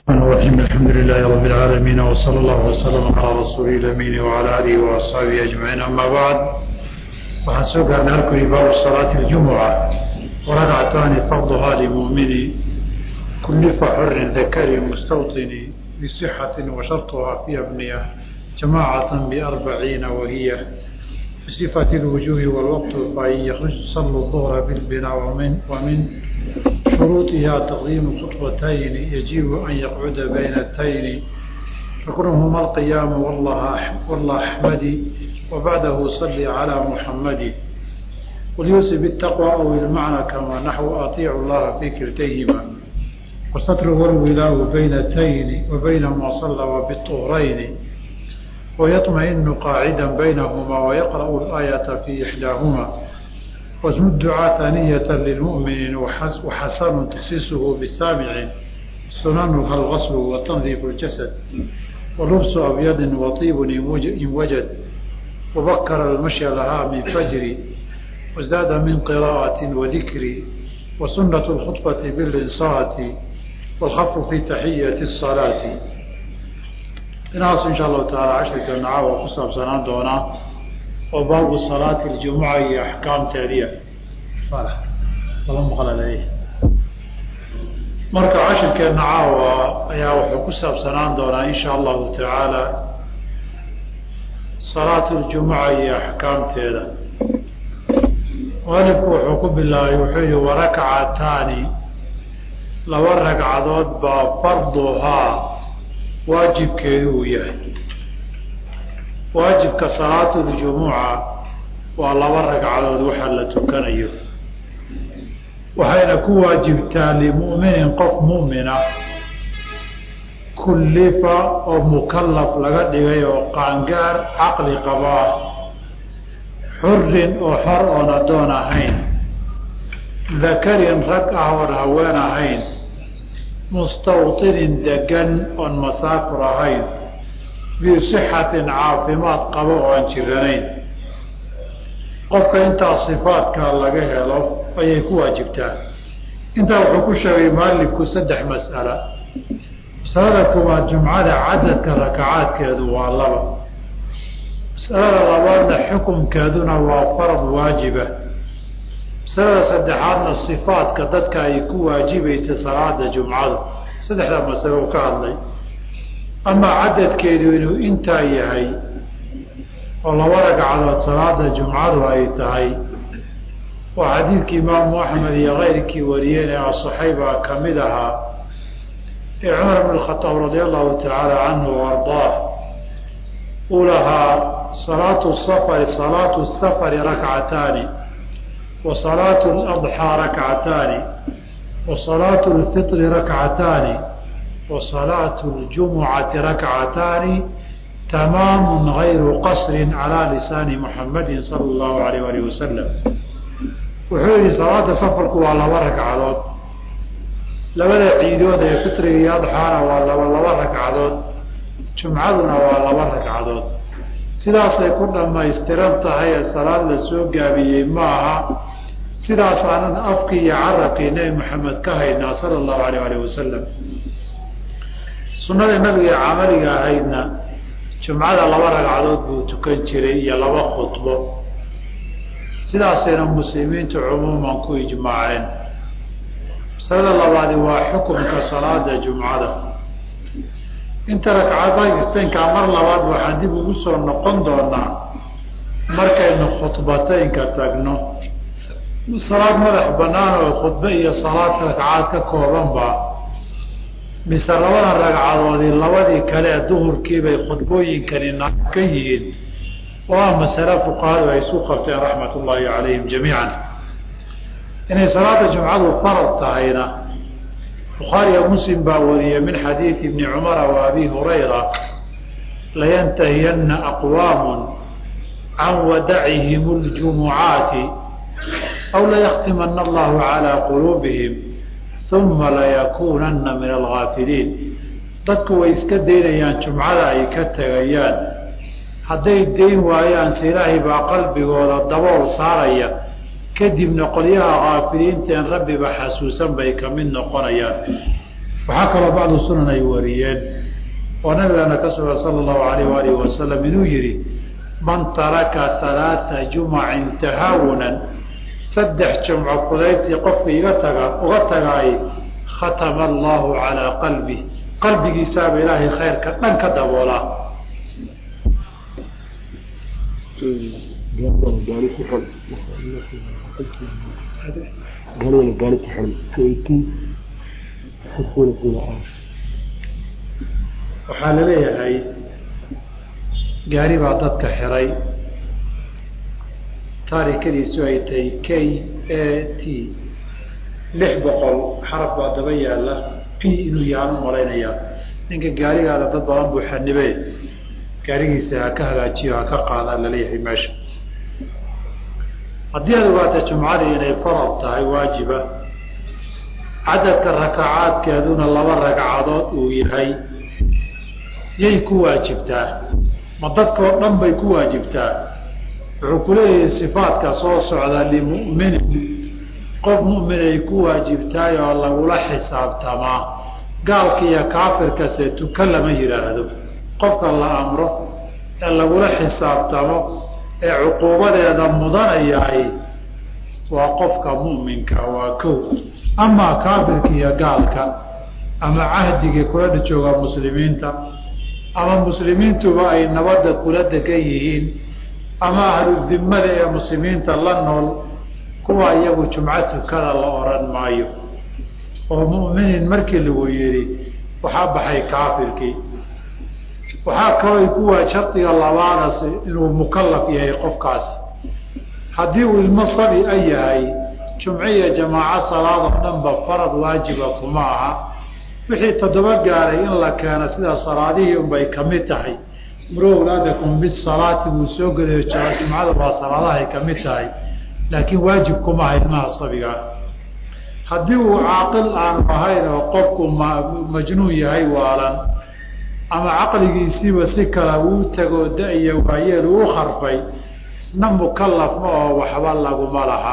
الرحمن الرحيم الحمد لله رب العالمين وصلى الله وسلم على رسوله الأمين وعلى آله وأصحابه أجمعين أما بعد waxaan soo gaarnay halkuu baabu salaati اljumuca waragcataani farduhaa limumini kullifa xorin dakari mustawطini bisixati washarطuhaa fi abniya jamaacata biarbaciina wahiya بصفة الوجوه والوقت فإن يخرج صلى الظهر بالبناء ومن, ومن شروطها تقديم خطبتين يجب أن يقعد بين التين فكرهما القيام والله, والله أحمد وبعده صلي على محمد وليوصي بالتقوى أو المعنى كما نحو أطيع الله في كلتيهما والستر والولاء بين التين وبين ما صلى وبالطهرين ويطمئن قاعدا بينهما ويقرأ الآية في إحداهما واسم الدعاء ثانية للمؤمن وحسن تخصيصه بالسامع سننها الغسل وتنظيف الجسد ولبس أبيض وطيب إن وجد وبكر المشي لها من فجر وزاد من قراءة وذكر وسنة الخطبة بالإنصات والخف في تحية الصلاة inaas insha allahu taala cashirkeena caawa ku saabsanaan doonaa oo baabu salaati اljumuca iyo axkaamteediya laba maqlal marka cashirkeena caawa ayaa wuxuu ku saabsanaan doonaa insha allahu tacaala salaatu اljumuca iyo axkaamteeda mualifku wuxuu ku bilaabay wuxuu yihi warakcataani laba ragcadood baa farduhaa waajibkeedu uu yahay waajibka salaatuljumuca waa laba ragcadood waxa la tukanayo waxayna ku waajibtaa limu'minin qof mu'mina kullifa oo mukallaf laga dhigay oo qaangaar caqli qaba ah xurin oo xor oon addoon ahayn dakarin rag ah oon haween ahayn mustawطinin degan oon masaafir ahayn fii sixatin caafimaad qabo oo aan jiranayn qofka intaa sifaadkaa laga helo ayay ku waajibtaa intaa wuxuu ku sheegay mualifku saddex mas'ala masalada koowaad jumcada cadadka rakacaadkeedu waa laba masalada labaadna xukunkeeduna waa farad waajiba masalada saddexaadna sifaadka dadka ay ku waajibaysa salaada jumcada saddexdaa masalo uu ka hadlay amaa cadadkeedu inuu intaa yahay oo laba ragcadood salaada jumcadu ay tahay waa xadiidkii imaamu axmed iyo keyrkii wariyeen ee asaxayba ka mid ahaa ee cumar bn khataab radia allahu tacaala canhu o ardaah uu lahaa salaatu safari salaatu safari rakcataani وصلاة الأضحى ركعتان وصلاة الفطر ركعتان وصلاة الجمعة ركعتان تمام غير قصر على لسان محمد صلى الله عليه وآله وسلم wuxuu yihi salaada safarku waa laba ragcadood labada ciidood ee fitriga iyo adxaana waa laba laba ragcadood jumcaduna waa laba ragcadood sidaasay ku dhamaystiran tahay ee salaad la soo gaabiyey ma aha sidaas aanan afkii iyo carabkii nebi maxamed ka haynaa sala allahu alayh alih wasalam sunnada nabiga camaliga ahaydna jumcada laba ragcadood buu tukan jiray iyo laba khudbo sidaasayna muslimiintu cumuuman ku ijmaaceen masalada labaadi waa xukunka salaada jumcada inta ragcadaynkaa mar labaad waxaan dib ugu soo noqon doonaa markaynu khudbataynka tagno salaad madax banaan oo khudbe iyo salaad ragcaad ka koobanba mise labada ragcadoodii labadii kale ee duhurkiibay khudbooyinkani na ka yihiin oo ah masale fuqahadu ay isu qabteen raxmat ullaahi calayhim jamiican inay salaada jumcadu farad tahayna bukhaariyo muslim baa wariyey min xadiidi ibni cumara wa abi hurayra layantahiyana aqwaamu can wadacihim اljumucaati aw layaktimana allahu calى quluubihim uma layakunana min algaafiliin dadku way iska daynayaan jumcada ay ka tegayaan hadday dayn waayaan se ilaahay baa qalbigooda dabool saaraya kadibna qolyaha kaafiliinteen rabbiba xasuusan bay ka mid noqonayaan waxaa kaloo bacdu sunan ay wariyeen oo nabigeena ka sugan sala allahu alayh waalihi wasalam inuu yihi man taraka halaaa jumacin tahaawunan saddex jumco fudaydtii qofka iga taga uga tagaay khatama allahu calaa qalbi qalbigiisaaba ilaahay khayrka dhan ka daboolaa waxaa laleeyahay gaari baa dadka xiray taarikadiisu ay tahay k a t lix boqol xaraf baa daba yaala p inuu yahaan u malaynayaa ninka gaarigaada dad badan buu xanibe gaarigiisa ha ka hagaajiyo ha ka qaadaa laleeyahay meesha haddii aad ogaata jumcadii inay farad tahay waajiba cadadka rakacaadkeeduna laba ragcadood uu yahay yay ku waajibtaa ma dadkao dhan bay ku waajibtaa wuxuu ku leeyahay sifaadka soo socda limu'minin qof mu'minay ku waajibtaay oo lagula xisaabtamaa gaalka iyo kaafirkase tuka lama yidhaahdo qofka la amro ee lagula xisaabtamo ee cuquubadeeda mudanayaay waa qofka mu'minka waa kow amaa kaafirka iyo gaalka ama cahdigii kula jooga muslimiinta ama muslimiintuba ay nabadda kula degan yihiin ama ahludimada ee muslimiinta la nool kuwa iyagu jumco tukada la oran maayo oo mu'miniin markii lagu yidhi waxaa baxay kaafirkii waxaa kaloo kuwa shardiga labaadas inuu mukalaf yahay qofkaasi haddii uu ilmo sabi a yahay jumco iyo jamaaco salaadoo dhanba farad waajiba kuma aha wixii toddoba gaaray in la keeno sida salaadihii unbay kamid tahay muro awlaadakum bisalaati buu soo gelayo jumcada waa salaadahay kamid tahay laakiin waajib kumaha ilmaha sabigaa haddii uu caaqil aanu ahayn oo qofku majnuun yahay waalan ama caqligiisiiba si kale uu tago da-iyo waayeel uu kharfay isna mukalaf ma oo waxba laguma laha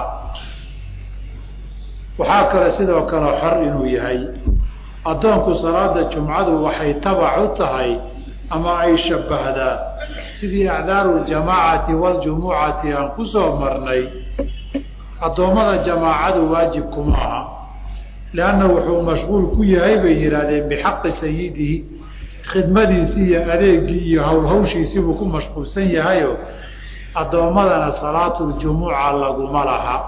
waxaa kale sidoo kale xor inuu yahay addoonku salaada jumcadu waxay tabac u tahay ama ay shabbahdaa sidii acdaaru ljamaacati waljumucati aan ku soo marnay addoommada jamaacadu waajib kuma aha leanna wuxuu mashquul ku yahay bay yidhaahdeen bixaqi sayidihi khidmadiisii iyo adeegii iyo howlhawshiisii buu ku mashquulsan yahayo addoommadana salaatuljumuca laguma laha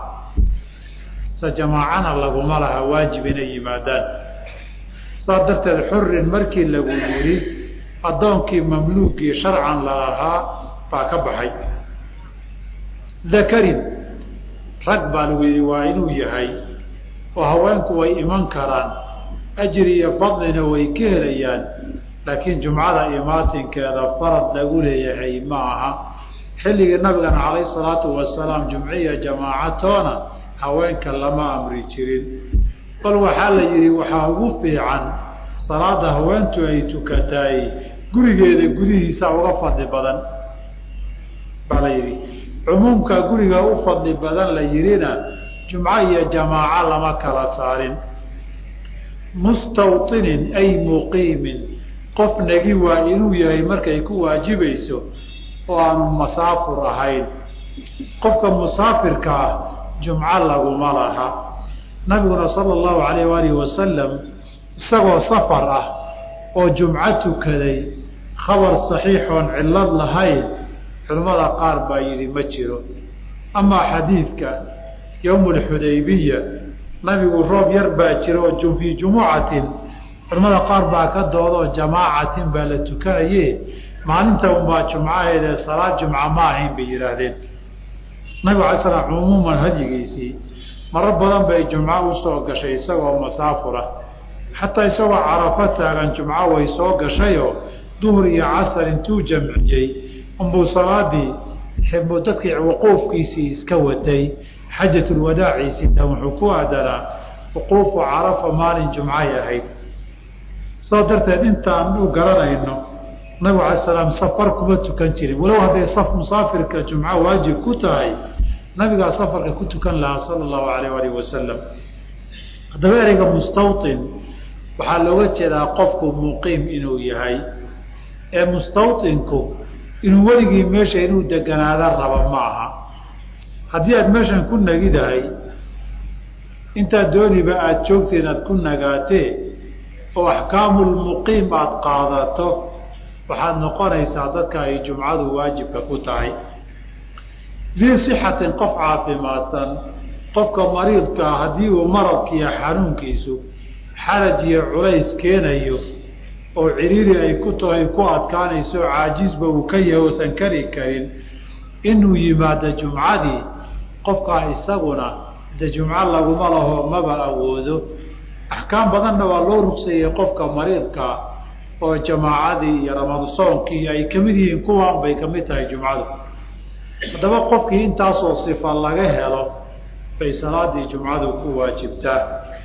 se jamaacana laguma laha waajib inay yimaadaan saas darteed xurin markii lagu yidhi addoonkii mamluugii sharcan lalahaa baa ka baxay dakarin rag baa lagu yidhi waa inuu yahay oo haweenku way iman karaan ajri iyo fadlina way ka helayaan laakiin jumcada imaatinkeeda farad lagu leeyahay ma aha xilligii nabigana calayhi salaatu wasalaam jumciya jamaacatoona haweenka lama amri jirin bal waxaa la yidhi waxaa ugu fiican salaada haweentu ay tukataay gurigeeda gudihiisa uga fadli badan baa la yidhi cumuumka guriga u fadli badan la yidhina jumco iyo jamaaco lama kala saarin mustawطinin ay muqiimin qof nagi waa inuu yahay markay ku waajibayso oo aanu masaafur ahayn qofka musaafirka ah jumco laguma laha nabiguna sala allahu alayh waalihi wasalam isagoo safar ah oo jumco tukaday khabar saxiixoon cillad lahayn culimmada qaar baa yidhi ma jiro amaa xadiidka yowm alxudaybiya nabigu roob yar baa jira oo fii jumucatin culimmada qaar baa ka doodoo jamaacatin baa la tukanaye maalinta unbaa jumcaheedee salaad jumca ma ahayn bay yidhaahdeen nabigu alay slam cumuuman hadyigiisii maro badan bay jumco usoo gashay isagoo masaafura xataa isagoo carafo taagan jumco way soo gashayoo duhur iyo casar intuu jamciyey unbuu salaadii dadkii wuquufkiisii iska watay xajatulwadaaciisii wuxuu ku aadanaa wuquufu carafa maalin jumcay ahayd saa darteed intaan u garanayno nabigu alay salaam safar kuma tukan jirin walow hadday saf musaafirka jumco waajib ku tahay nabigaa safarka ku tukan lahaa sala allahu alayh alih wasalam haddaba ereyga mustawin waxaa looga jeedaa qofku muqiim inuu yahay ee mustawطinku inuu weligii meesha inuu deganaada raba ma aha haddii aada meeshan ku nagidahay intaad dooniba aada joogteen aada ku nagaatee oo axkaamulmuqiim aada qaadato waxaad noqonaysaa dadka ay jumcadu waajibka ku tahay dii sixatin qof caafimaadsan qofka mariidkaa haddii uu maradkiiyo xanuunkiisu xaraj iyo culays keenayo oo ciriiri ay ku tahay ku adkaanayso caajisba uu ka yahay oosan kari karin inuu yimaado jumcadii qofkaa isaguna de jumco laguma laho maba awoodo axkaam badanna waa loo rugseeyey qofka mariidkaa oo jamaacadii iyo ramadasoonkii ay kamid yihiin kuwaan bay kamid tahay jumcadu haddaba qofkii intaasoo sifa laga helo bay salaadii jumcadu ku waajibtaa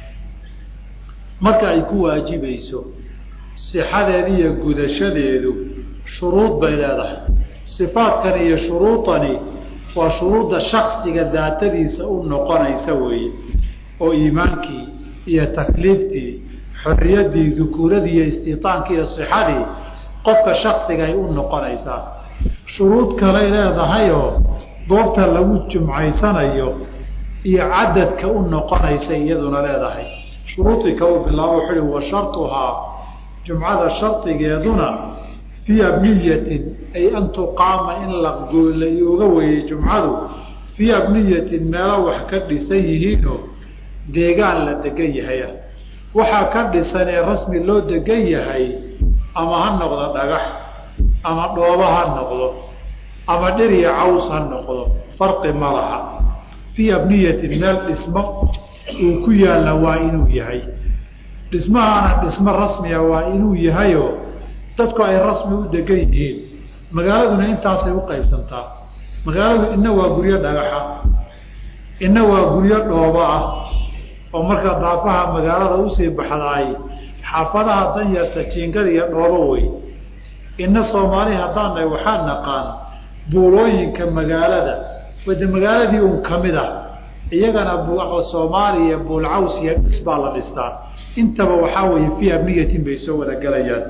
marka ay ku waajibayso sixadeedi iyo gudashadeedu shuruud bay leedahay sifaadkan iyo shuruudani waa shuruudda shaksiga daatadiisa u noqonaysa weeye oo iimaankii iyo takliiftii xorriyaddii dukuuradii iyo istitaankii iyo sixadii qofka shaksiga ay u noqonaysaa shuruud kaley leedahayoo goobta lagu jumcaysanayo iyo cadadka u noqonaysa iyaduna leedahay shuruudii ka u bilaabo wuxuu uhi wa shartuhaa jumcada shardigeeduna fii abniyatin ay an tuqaama in lagooga weeyey jumcadu fii abniyatin meelo wax ka dhisan yihiinoo deegaan la degan yahaya waxaa ka dhisan ee rasmi loo degan yahay ama ha noqdo dhagax ama dhoobo ha noqdo ama dhir iyo caws ha noqdo farqi ma laha fii abniyatin meel dhismo uu ku yaalla waa inuu yahay dhismahaana dhismo rasmiga waa inuu yahayo dadku ay rasmi u degan yihiin magaaladuna intaasay u qaybsantaa magaaladu ina waa guryo dhagaxa ina waa guryo dhoobo ah oo marka daafaha magaalada usii baxdaay xaafadaha danyarta jiingada iyo dhoobo wey ina soomaali haddaanay waxaa naqaan buulooyinka magaalada wade magaaladii un kamid ah iyagana soomaaliya buulcaws iyo dhis baa la dhistaa intaba waxaa weeye fii abniyatin bay soo wada gelayaan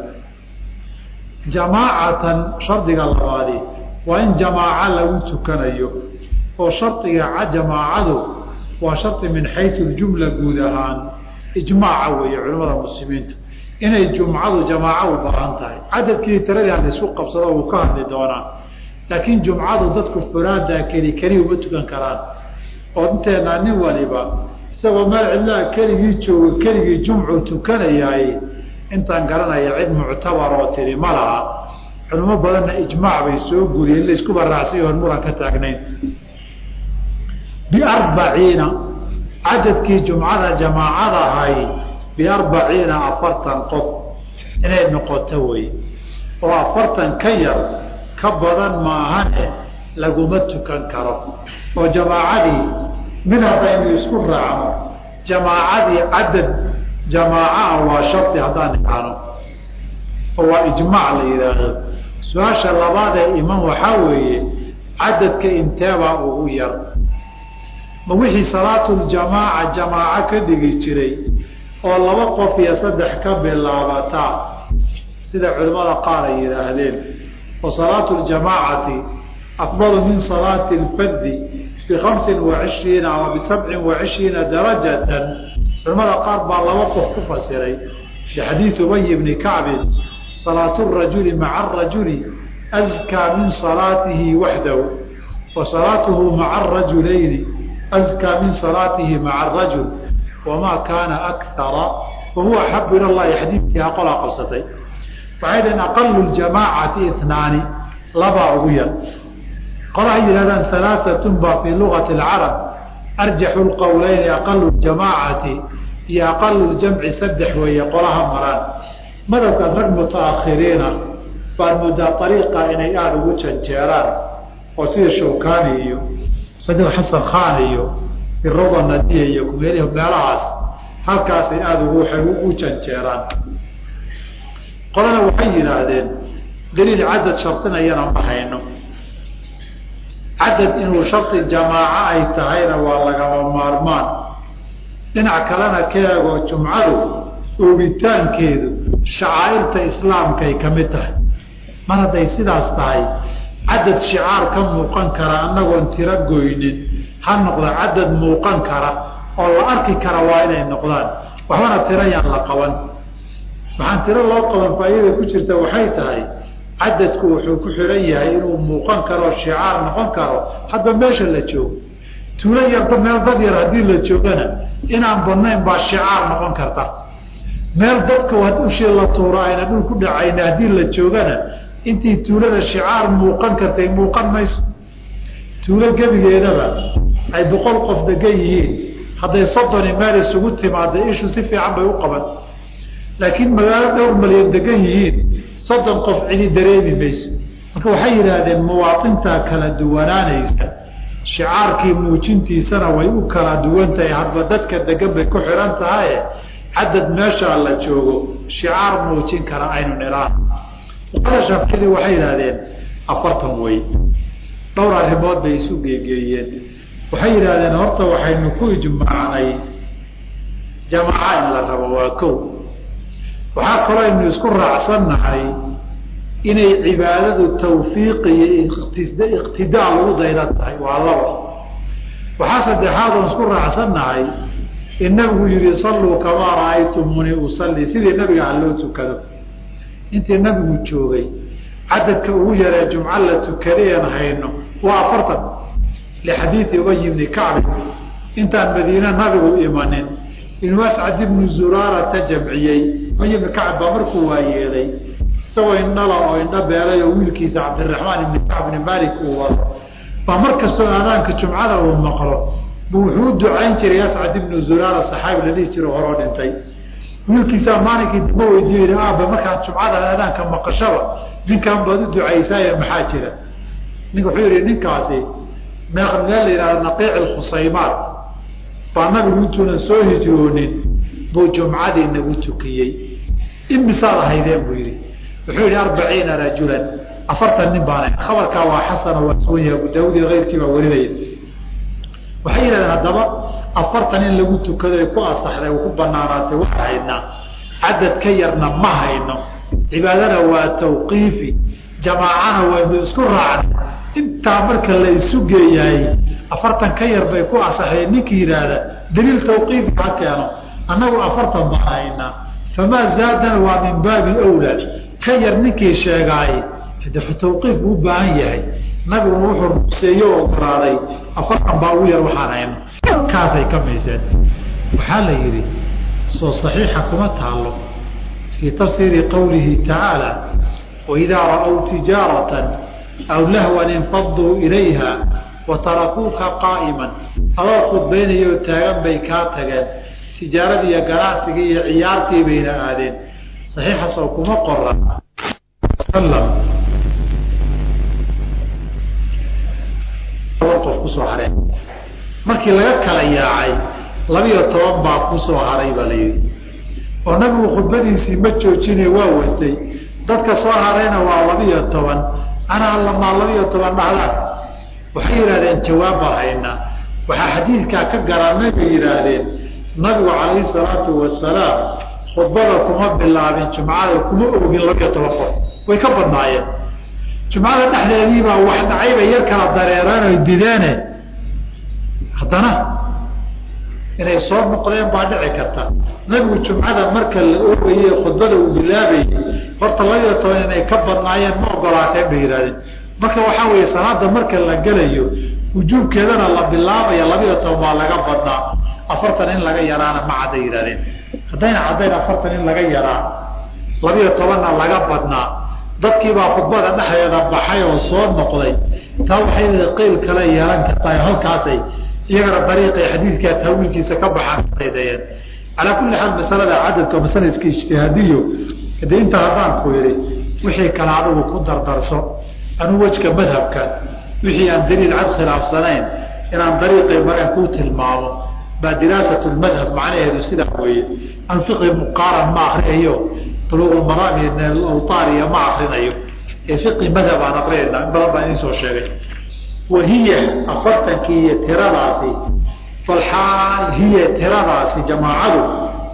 jamaacatan shardiga labaadi waa in jamaaco lagu tukanayo oo shardiga jamaacadu waa shardi min xayu ljumla guud ahaan ijmaaca weeye culimada muslimiinta inay jumcadu jamaaco u baahan tahay cadadkii tiradii aan laisku qabsado wuu ka hadli doonaa laakiin jumcadu dadku furaada keli keli uma tukan karaan oo inteenaa nin waliba isagoo meel cidlaha keligii jooga keligii jumcu tukanayaay intaan garanaya cid muctabar oo tiri ma laha culimo badanna ijmaac bay soo guriyeen laisku baraacsiy hor muran ka taagnayn biarbaciina cadadkii jumcada jamaacadahay biarbaciina afartan qof inay noqoto wey oo afartan ka yar ka badan maahane laguma tukan karo oo jamaacadii mid haddaynu isku raacno jamaacadii cadad jamaacaha waa shardi haddaan idhaahno oo waa ijmaac la yidhaahdo su-aasha labaad ee iman waxaa weeye cadadka inteebaa ugu yar ma wixii salaatuljamaaca jamaaco ka dhigi jiray oo laba qof iyo saddex ka bilaabataa sida culimmada qaar ay yidhaahdeen oo salaatu ljamaacati afdalu min salaati lfadi bikamsin wacishriina ama bisabcin wacishriina darajatan culimada qaar baa laba qof ku fasiray bixadiid ubay bni kacbin salaatu rajuli maca arajuli askaa min salaatihi waxdahu wa salaatuhu maca arajulayni askaa min salaatihi maca arajul wamaa kaana akara fahuwa axabu ila llahi xadiidkiiha qolaa qabsatay waxay dhaheen aqalu ljamaacati itnaani labaa ugu yar qolahay yidhahdaan halaaatun baa fii lugati alcarab arjaxu lqowleyni aqalu ljamaacati iyo aqalu ljamci saddex weeye qolaha maraan madhabkan rag mutaakhiriina baad moodaa ariiqa inay aada ugu janjeeraan oo sida shawkani iyo sadiq xasan khan iyo firada nadiya iyo kumeel meelahaas halkaasay aada ugu waxay ugu janjeeraan qolana waxay yidhaahdeen daliil cadad shardinayana ma hayno cadad inuu shardi jamaaco ay tahayna waa lagama maarmaan dhinac kalena ka eegoo jumcadu oogitaankeedu shacaa'irta islaamkaay ka mid tahay mar hadday sidaas tahay cadad shicaar ka muuqan kara annagoon tiro goynin ha noqda cadad muuqan kara oo la arki kara waa inay noqdaan waxbana tiro yaan la qaban waxaan tiro loo qaban faa'iida ku jirta waxay tahay cadadku wuxuu ku xiran yahay inuu muuqan karo shicaar noqon karo hadba meesha la joogo tuulo yarda meel dad yar haddii la joogana inaan badnayn baa shicaar noqon karta meel dadka ushii la tuuro ayna dhul ku dhacayna haddii la joogana intii tuulada shicaar muuqan kartay muuqan mayso tuulo gebigeedaba ay boqol qof degan yihiin hadday soddoni meel isugu timaada ishu si fiican bay u qaban laakiin magaalo dhowr malyan degan yihiin soddon qof cidi dareemi mayso marka waxay yidhaahdeen muwaaintaa kala duwanaanaysa shicaarkii muujintiisana way u kala duwan tahay hadba dadka degan bay ku xihan tahaye cadad meeshaa la joogo shicaar muujin kara aynu niraan fuqada shaaficiyadii waxay yidhahdeen afartan wey dhowr arrimood bay isu geegeeyeen waxay yidhahdeen horta waxaynu ku ijmaacnay jamaaca in la rabo waa kow waxaa kaloo aynu isku raacsannahay inay cibaadadu tawfiiq iyo iqtidaa lagu dayda tahay waa laba waxaa saddexaad oon isku raacsannahay in nabigu yihi salluu kamaa ra'aytumuni usalli sidii nabiga ha loo tukado intii nabigu joogay cadadka ugu yaree jumco la tukadayan hayno waa afartan lixadiidi ubay bni kacbi intaan madiine nabigu imanin inuu ascad ibnu zuraarata jamciyey ubay ibni kacb baa markuu waayeelay isagoo indhala oo indho beelay oo wiilkiisa cabdiraxmaan ibni kacb ibni malik uu wado baa mar kastoo aadaanka jumcada uu maqlo bu wuxuu u ducayn jiray ascad ibnu zuraara saxaabi la dhihi jiro horoo dhintay wiilkiisaa maalinkii damba weydiiyo yidhi aaba markaan jumcada aadaanka maqashaba ninkan baad u ducaysaaye maxaa jira nink wuxuu yihi ninkaasi meel la yihahdo naqiic alkhusaymaat baa nabigu intuunan soo hijroonin buu jumcadii nagu tukiyey imisaad ahaydeen buu yihi wuxuu yihi arbaciina rajulan afartan nin baan khabarkaa waa xasano waa sugan yahay abu daawud iyo keyrkii baa warinaya waxay yidhahdeen haddaba afartan in lagu tukado ay ku asaxday ku banaanaatay waa haynaa cadad ka yarna ma hayno cibaadana waa tawqiifi jamaacana waynu isku raacnay intaa marka la isu geeyahay afartan ka yar bay ku asaxdeen ninkii yidhaahda daliil tawqiifi ha keeno annagu afartan baan haynaa famaa zaadana waa min baabi awlaa ka yar ninkii sheegaay de tawqiif buu u baahan yahay nabiguna wuxuu ruqseeye o ogolaaday afartan baa ugu yar waxaan hayno kaasay ka mayseen waxaa la yidhi soo saxiixa kuma taalo fii tafsiiri qowlihi tacaala waidaa ra'w tijaaratan aw lahwan infaduu ilayha wa tarakuuka qaa'iman adoo khudbaynayo taagan bay kaa tageen tijaaradii iyo ganacsigii iyo ciyaartii bayna aadeen saxiixaas oo kuma qoran qof kusoo hareen markii laga kala yaacay labiyo toban baa kusoo haray baa la yidhi oo nabigu khudbadiisii ma joojine waa watay dadka soo harayna waa labiyo toban anaa lamaa labiyo toban dhacdaan waxay yidhahdeen jawaab baan haynaa waxaa xadiidkaa ka garanay bay yidhaahdeen nabigu calayhi salaatu wasalaam khudbada kuma bilaabin jumcada kuma ogin labiyo toban qof way ka badnaayeen jumcada dhexdeediibaa wax dhacay bay yar kala dareereen oy dideene haddana inay soo noqdeen baa dhici karta nabigu jumcada marka la oogaye khudbada uu bilaabayay horta labiyo toban inay ka badnaayeen ma ogolaateen bay yidhahdeen marka waxaa weeye salaada marka la gelayo wujuubkeedana la bilaabaya labiyo toban baa laga badnaa afartan in laga yaraana ma cadday yidhahdeen haddayna caddayn afartan in laga yaraa labiyo tobanna laga badnaa dadkiibaa khudbada dhexdeeda baxay oo soo noqday taa waxay qeyl kale yeelan kartaa halkaasay iyagana dariiqay xadiidkaa taawiilkiisa ka baxaan dayeen calaa kulli xaal masalada cadadka masala iska ijtihaadiyo de inta haddaan ku yidhi wixii kale adigu ku dardarso anuu wejka madhabka wixii aan daliil cad khilaafsanayn inaan dariiqay mareen kuu tilmaamo baa diraasat lmadhab macnaheedu sidaa weeye an fiqi muqaaran ma akriyayo buluuqulmaraam iyo nalawtaariya ma akrinayo ee fiqi madhab aan akrinayna in badan baan idiin soo sheegay wahiya afartankii iyo tiradaasi falxaal hiya tiradaasi jamaacadu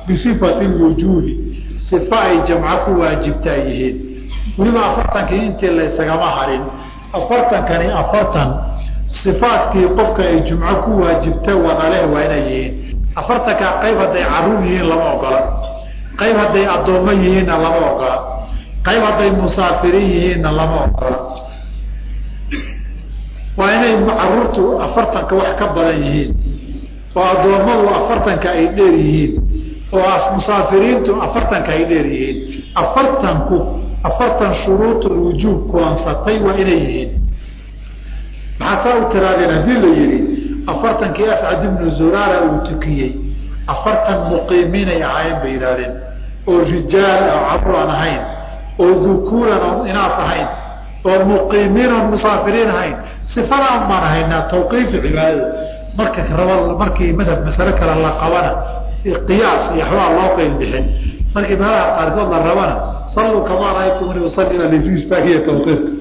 bisifati lwujuubi sifa ay jamco ku waajibtaa yihiin weliba afartankii intii laysagama harin afartankani afartan sifaadkii qofka ay jumco ku waajibta wadaleh waa inay yihiin afartankaa qayb hadday caruur yihiin lama ogola qayb hadday addoommo yihiinna lama ogola qayb hadday musaafiriin yihiinna lama ogola waa inay caruurtu afartanka wax ka badan yihiin oo addoommadu afartanka ay dheer yihiin oo musaafiriintu afartanka ay dheer yihiin afartanku afartan shuruudulwujuub kuwansatay waa inay yihiin maxaa saa u tiraadeen haddii la yidhi afartankii ascad ibnu zuraara uu tukiyey afartan muqiimiinay ahaayeen bay yidhahdeen oo rijaal oo caruur aan ahayn oo dukuuran oon inaas ahayn oo muqiimiin oon musaafiriin ahayn sifadaan baan haynaa tawqiifi cibaadada marka raba markii madhab masale kale la qabana qiyaas iyo waxbaa loo qeyl bixin markii meelaha qaarkood la rabana salluu kamaa raaytumuni usalli laysu istaagiya tawqiifka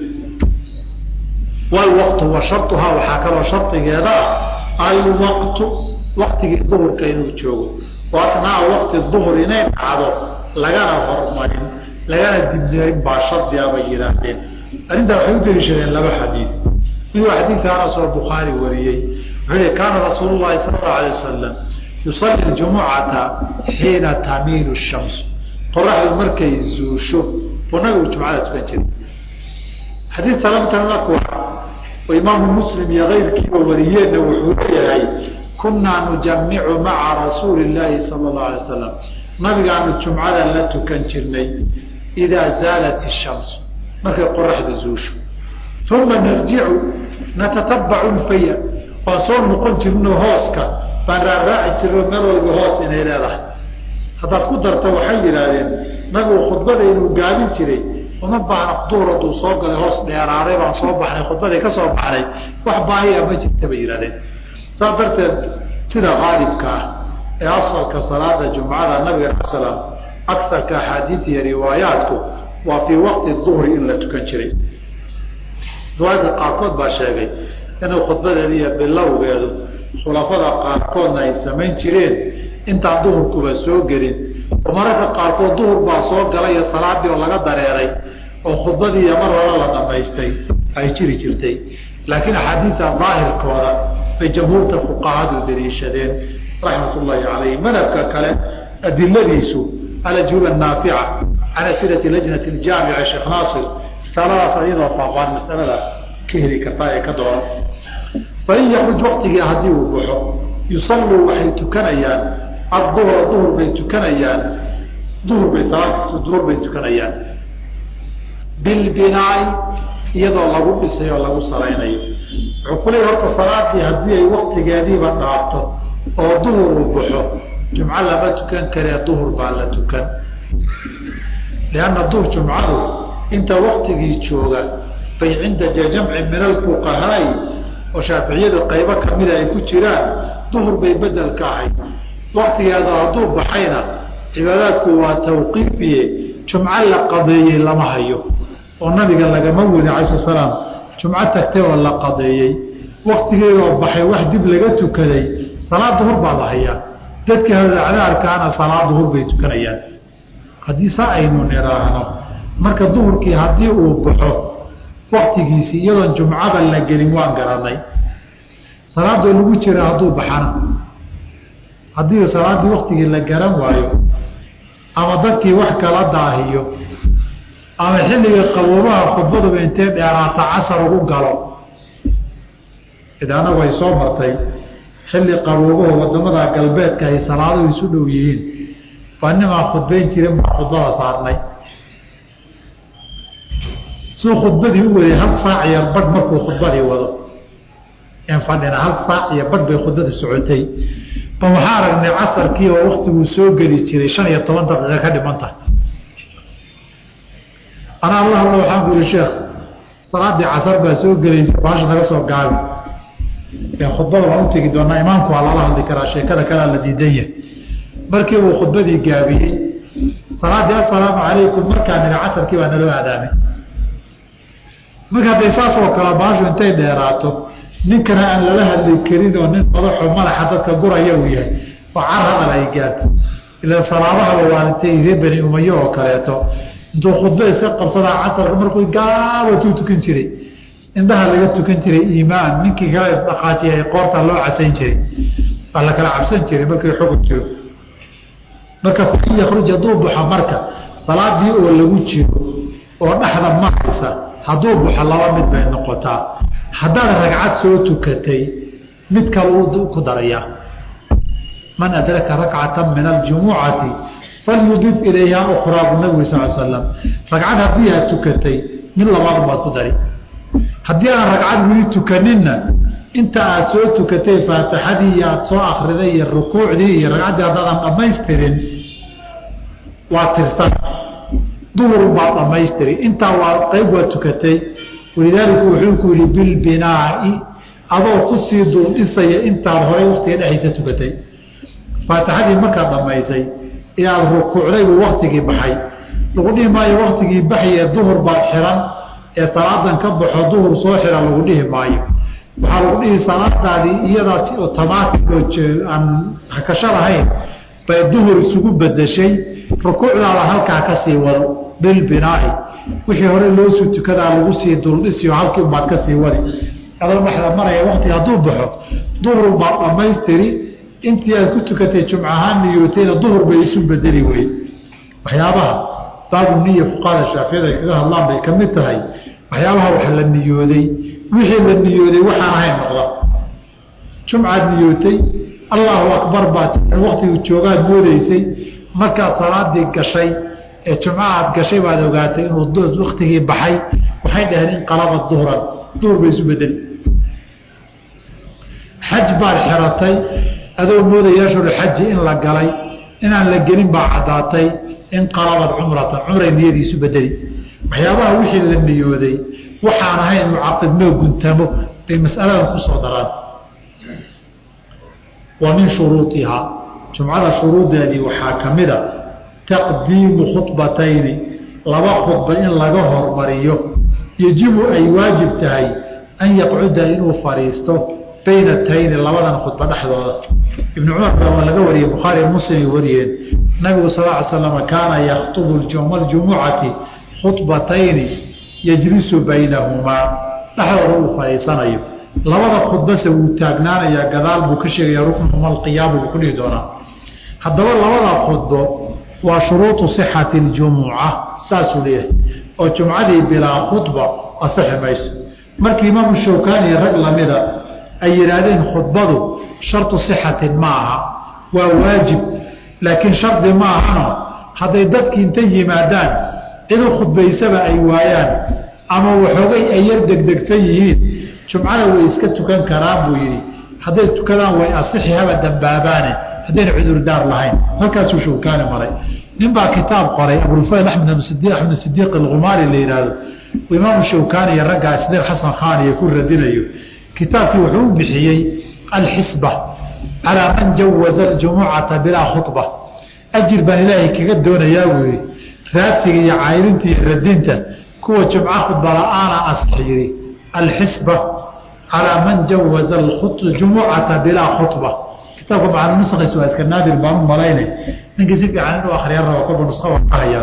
walwaqtu wa sharuhaa waxaa kaloo shardigeeda ah alwaqtu waktigii duhurka inuu joogo oo asnaa waqti duhur inay dhacdo lagana hormarin lagana dibnarin baa shardiga bay yidhaahdeen arrintaa waxay u daliishadeen laba xadiid mid waa xadiidka anas oo bukhaari wariyey wuxuu yihi kaana rasuulu llahi sala allahu alay wasalam yusalli ljumucata xiina tamiilu shamsu qoraxdu markay zuusho buu nabigu jumcada tukan jiray xadiid salamtanakwa oo imaamu muslim iyo keyrkiiba wariyeenna wuxuu leeyahay kunaa nujamicu maca rasuuli llaahi sala allahu alay wasalam nabigaanu jumcada la tukan jirnay idaa zaalat ishamsu markay qoraxda zuusho uma narjicu natatabacu lfaya waan soo noqon jirno hooska baan raaraaci jirno meel walba hoos inay leedahay haddaad ku darta waxay yidhaahdeen nabigu khudbada inuu gaabin jiray uma baahna duhur hadduu soo galay hoos dheeraaday baan soo baxnay khudbadii ka soo baxnay wax baahiya ma jirta bay yidhahdeen saas darteed sida qaalibka ah ee asalka salaada jumcada nabiga ala salaam akarka axaadiid iyo riwaayaatku waa fii waqti duhri in la tukan jiray riwaayadka qaarkood baa sheegay inuu khudbadeeda iyo bilowgeedu khulafada qaarkoodna ay samayn jireen intaan duhurkuba soo gelin oo mararka qaarkood duhur baa soo galay iyo salaadii oo laga dareeray oo khudbadii iyo mar hore la dhamaystay ay jiri jirtay laakiin axaadiida daahirkooda bay jamhuurta fuqahadu daliishadeen raxmat ullaahi calayhi madhabka kale adiladiisu alajuba naafica cala silati lajnati ljaamica sheekh naasir risaaladaas iyadoo faafaan masalada ka heli kartaa ee ka dooran fain yakruj waktigii haddii uu baxo yusalluu waxay tukanayaan aduhra duhur bay tukanayaan duhur bay salaad duhur bay tukanayaan bilbinaai iyadoo lagu dhisay oo lagu salaynayo wuxuu ku leeya horta salaadii haddii ay waktigeediiba dhaafto oo duhur uu baxo jumco lama tukan karee duhur baa la tukan lianna duhur jumcadu inta waktigii jooga bay cinda jamci min alfuqahaai oo shaaficiyadu qaybo kamida ay ku jiraan duhur bay bedel ka ahayd waktigeeda hadduu baxayna cibaadaadku waa tawqiifiye jumco la qadeeyey lama hayo oo nabiga lagama wadi alay sl slaam jumco tagtay oo la qadeeyey waktigeedoo baxay wax dib laga tukaday salaad duhur baa la hayaa dadkii hadacdaarkaana salaad duhur bay tukanayaan haddii saa aynu niraahno marka duhurkii haddii uu baxo waktigiisii iyadoon jumcada la gelin waan garanay salaadoo lagu jira hadduu baxana haddii salaaddii waktigii la garan waayo ama dadkii wax kala daahiyo ama xilliga qaboobaha khudbaduba intee dheeraata casar ugu galo id anagu ay soo martay xilli qaboobaho wadamada galbeedka ay salaaduhu isu dhow yihiin baa nimaa khudbayn jirin baa khudbada saarnay suu khudbadii u waday hal saac iyo badh markuu khudbadii wado en fadhina hal saac iyo badh bay khudbadii socotay ba waxaa aragnay casarkii oo waktiguu soo geli jiray shan iyo toban daqiiqa ka dhiman tahay anaa alla hadla waxaan ku yihi sheekh salaadii casar baa soo gelaysa baasha naga soo gaabi khudbada waan u tegi doonaa imaamku waa lala hadli karaa sheekada kalea la diidan yahay markii uu khudbadii gaabiyey salaadii assalaamu calaykum markaa niri casarkii baa naloo aadaamay marka hadday saas oo kale baashu intay dheeraato ninkana aan lala hadli karin oo nin madaxo madaxa dadka guraya uu yahay oo car hadal ay gaarto ila salaadahaba waalitay reer beni umayo oo kaleeto intuu khudba iska qabsadaa casarka markuu gaabatuu tukan jiray indhaha laga tukan jiray iimaan ninkii kala isdhaqaajiyay qoorta loo casayn jiray waa la kala cabsan jiray markii xukun jiro marka in yakruj hadduu baxo marka salaadii oo lagu jiro oo dhexda maraysa hadduu baxo laba mid bay noqotaa haddaad ragcad soo tukatay mid kale uu ku darayaa man adraka rakcata min aljumucati falyudif ilayha ukraa bu nabigu sal slam ragcad haddii aad tukatay mid labaad baad ku dari haddii aan ragcad weli tukaninna inta aad soo tukatay faatixadii aad soo akriday iyo rukuucdii iyo ragcaddii haddaadan dhamaystirin waa tirsan duhur baad dhamaystiri intaa waa qayb waa tukatay walidaalika wuxuu ku yihi bilbinaai adoo kusii duldhisaya intaad horay waktiga dhexaysa tukatay faatixadii markaad dhamaysay inaad rukuucday buu waktigii baxay lagu dhihi maayo waktigii baxye duhur baad xiran ee salaadan ka baxo duhur soo xiran lagu dhihi maayo waxaa lagu dhihi salaadaadii iyadaa si otomaatic oo aan hakasho lahayn bay duhur isugu bedeshay rukuucdaada halkaa kasii wado bilbinaai wixii hore loosuu tukadaa lagu sii duldhisiyo halkii baad kasii wadi adoo dhexda maraya waktiga hadduu baxo duhur baad dhammaystiri intii aad ku tukatay jumcahaan niyootayna duhur bay isu bedeli wey waxyaabaha baabu niya fuqahada shaaficiyada ay kaga hadlaan bay ka mid tahay waxyaabaha wax la niyooday wixii la niyooday waxaan ahayn noqda jumcaad niyootay allahu akbar baad waktigu joogaad moodaysay markaad salaadii gashay ee jumca aad gashay baad ogaatay inuu waktigii baxay waxay dhaheen inqalaba duhran duhur bay isu bedeli xaj baad xiratay adoo moodayaashulxaji in la galay inaan la gelin baa caddaatay inqalabad cumratan cumray niyadii isu bedeli waxyaabaha wixii la niyooday waxaan ahayn mucaqidnoo guntamo bay masaladan kusoo daraan wa min shuruuihaa jumcada shuruudeedii waxaa ka mida taqdiimu khudbatayni laba khudba in laga hormariyo yejibu ay waajib tahay an yaqcuda inuu fadhiisto bayna tayni labadan khudba dhexdooda ibnu cumar baa waa laga wariyey bukhaari muslim ay wariyeen nabigu sal ly slam kaana yakhtubu yowma aljumucati khudbatayni yajlisu baynahumaa dhexdooda uu fadhiisanayo labada khudbase wuu taagnaanayaa gadaal buu ka sheegaya ruknuhuma alqiyaamu buu ku dhihi doonaa haddaba labada khudbo waa shuruuطu صixati اljumuca saasuu leeyahay oo jumcadii bilaa khudba asixi mayso markii imaamu shawkani rag lamida ay yidhaahdeen khudbadu sharطu صixatin ma aha waa waajib laakiin shardi ma ahano hadday dadkii inta yimaadaan cid u khudbaysaba ay waayaan ama waxoogay ay yar degdegsan yihiin jumcada way iska tukan karaan buu yidhi hadday tukadaan way asixi haba dambaabaane haddayna cudurdaar lahayn halkaasuu shawkaani maray nin baa kitaab qoray abulfayl axmed axmed sidiiq alkhumaari la yidhaahdo imaamu shawkaani iyo raggaa isdeer xasan khan iyo ku radinayo kitaabkii wuxuu u bixiyey alxisba calaa man jawaza aljumucata bilaa khudba ajir baan ilaahay kaga doonayaa buu yidhi raadsiga iyo cayrinta iyo radinta kuwa jumco khudba la-aana asix yidhi alxisba calaa man jawaza jumucata bilaa khudba kitaabka macna nusakhiisa waa iska naadir baan u malaynay ninkii si fiican inuu akriya rabo kolba nuska waan ka hayaa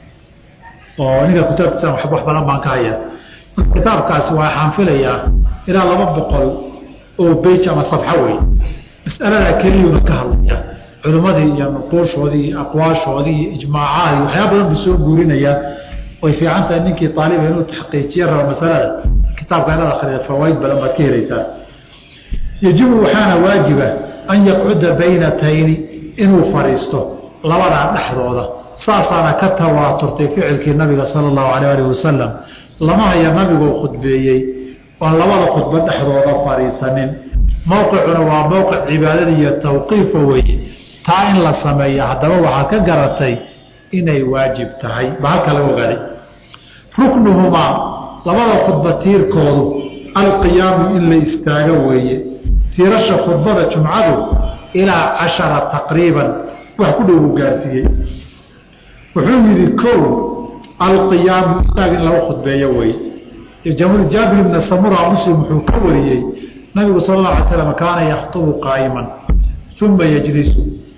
oo ninka kitaabkiisa wax wax badan baan ka hayaa marka kitaabkaasi waa waxaan filayaa ilaa laba boqol oo bej ama safxo wey mas'alada keliyuuna ka hadlaya culimmadii iyo nuquushoodii iyo aqwaashoodii iyo ijmaacaadii waxyaa badan buu soo guurinayaa way fiican tahay ninkii aaliba inuu taxqiijiye rabo masalada kitaabka inaad akrida fawaaid badan baad ka helaysaa yajibu waxaana waajiba an yaqcuda baynatayni inuu fadhiisto labadaa dhexdooda saasaana ka tawaaturtay ficilkii nabiga sala allahu alayh alih wasalam lama haya nabigoo khudbeeyey oon labada khudbo dhexdooda fadhiisanin mowqicuna waa mowqic cibaadada iyo tawqiifa weeye taa in la sameeya haddaba waxaad ka garatay inay waajib tahay ba halka laga ogaaday ruknuhumaa labada khudba tiirkoodu alqiyaamu in la istaago weeye tiirasha khudbada jumcadu ilaa cashara taqriiban wax ku dhow uu gaarsiiyey wuxuu yidhi kow alqiyaamu istaag in lagu khudbeeyo weye jaabir ibna samura muslim wuxuu ka wariyey nabigu sal اla alay slam kaana yakhطubu qaa'iman uma yejlisu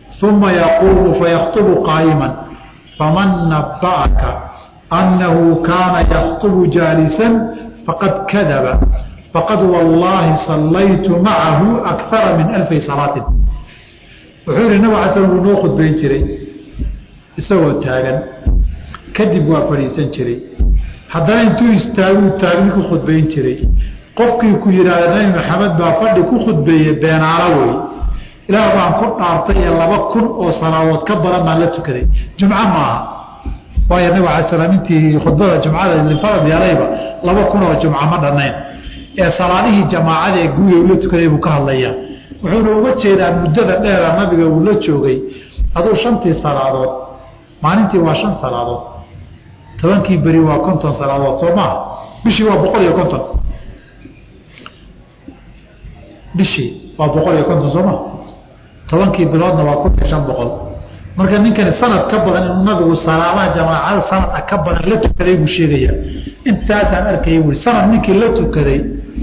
uma yaquumu fayakhطbu qaa'ima faman naba'aka annahu kaana yakhطbu jaalisan faqad kadaba faqad wallaahi sallaytu macahu akara min alfi salaatin wuxuu yihi nabig ala slam wuu noo khudbayn jiray isagoo taagan kadib waa fadhiisan jiray haddana intuu istaaguu taagni ku khudbayn jiray qofkii ku yidhaahda nabi maxamed baa fadhi ku khudbeeye beenaalo wey ilaah baan ku dhaartay ee laba kun oo salaadood ka badan baan la tukaday jumco maaha waayo nabig ala slam intii khudbada jumcada farad yeelayba laba kun oo jumco ma dhannayn ee salaadihii jamaacada ee guuya ula tukaday buu ka hadlayaa wuxuuna uga jeedaa muddada dheera nabiga uu la joogay aduu shantii salaadood maalintii waa shan salaadood tobankii beri waa konton salaadood soo maaha bishii waa boqol iyo konton bishii waa boqol iyo konton soo maha tobankii biloodna waa kun iyo shan boqol marka ninkani sanad ka badan inuu nabigu salaadaha jamaacada sanada ka badan la tukaday buu sheegayaa intaasaan arkaya bui sanad ninkii la tukaday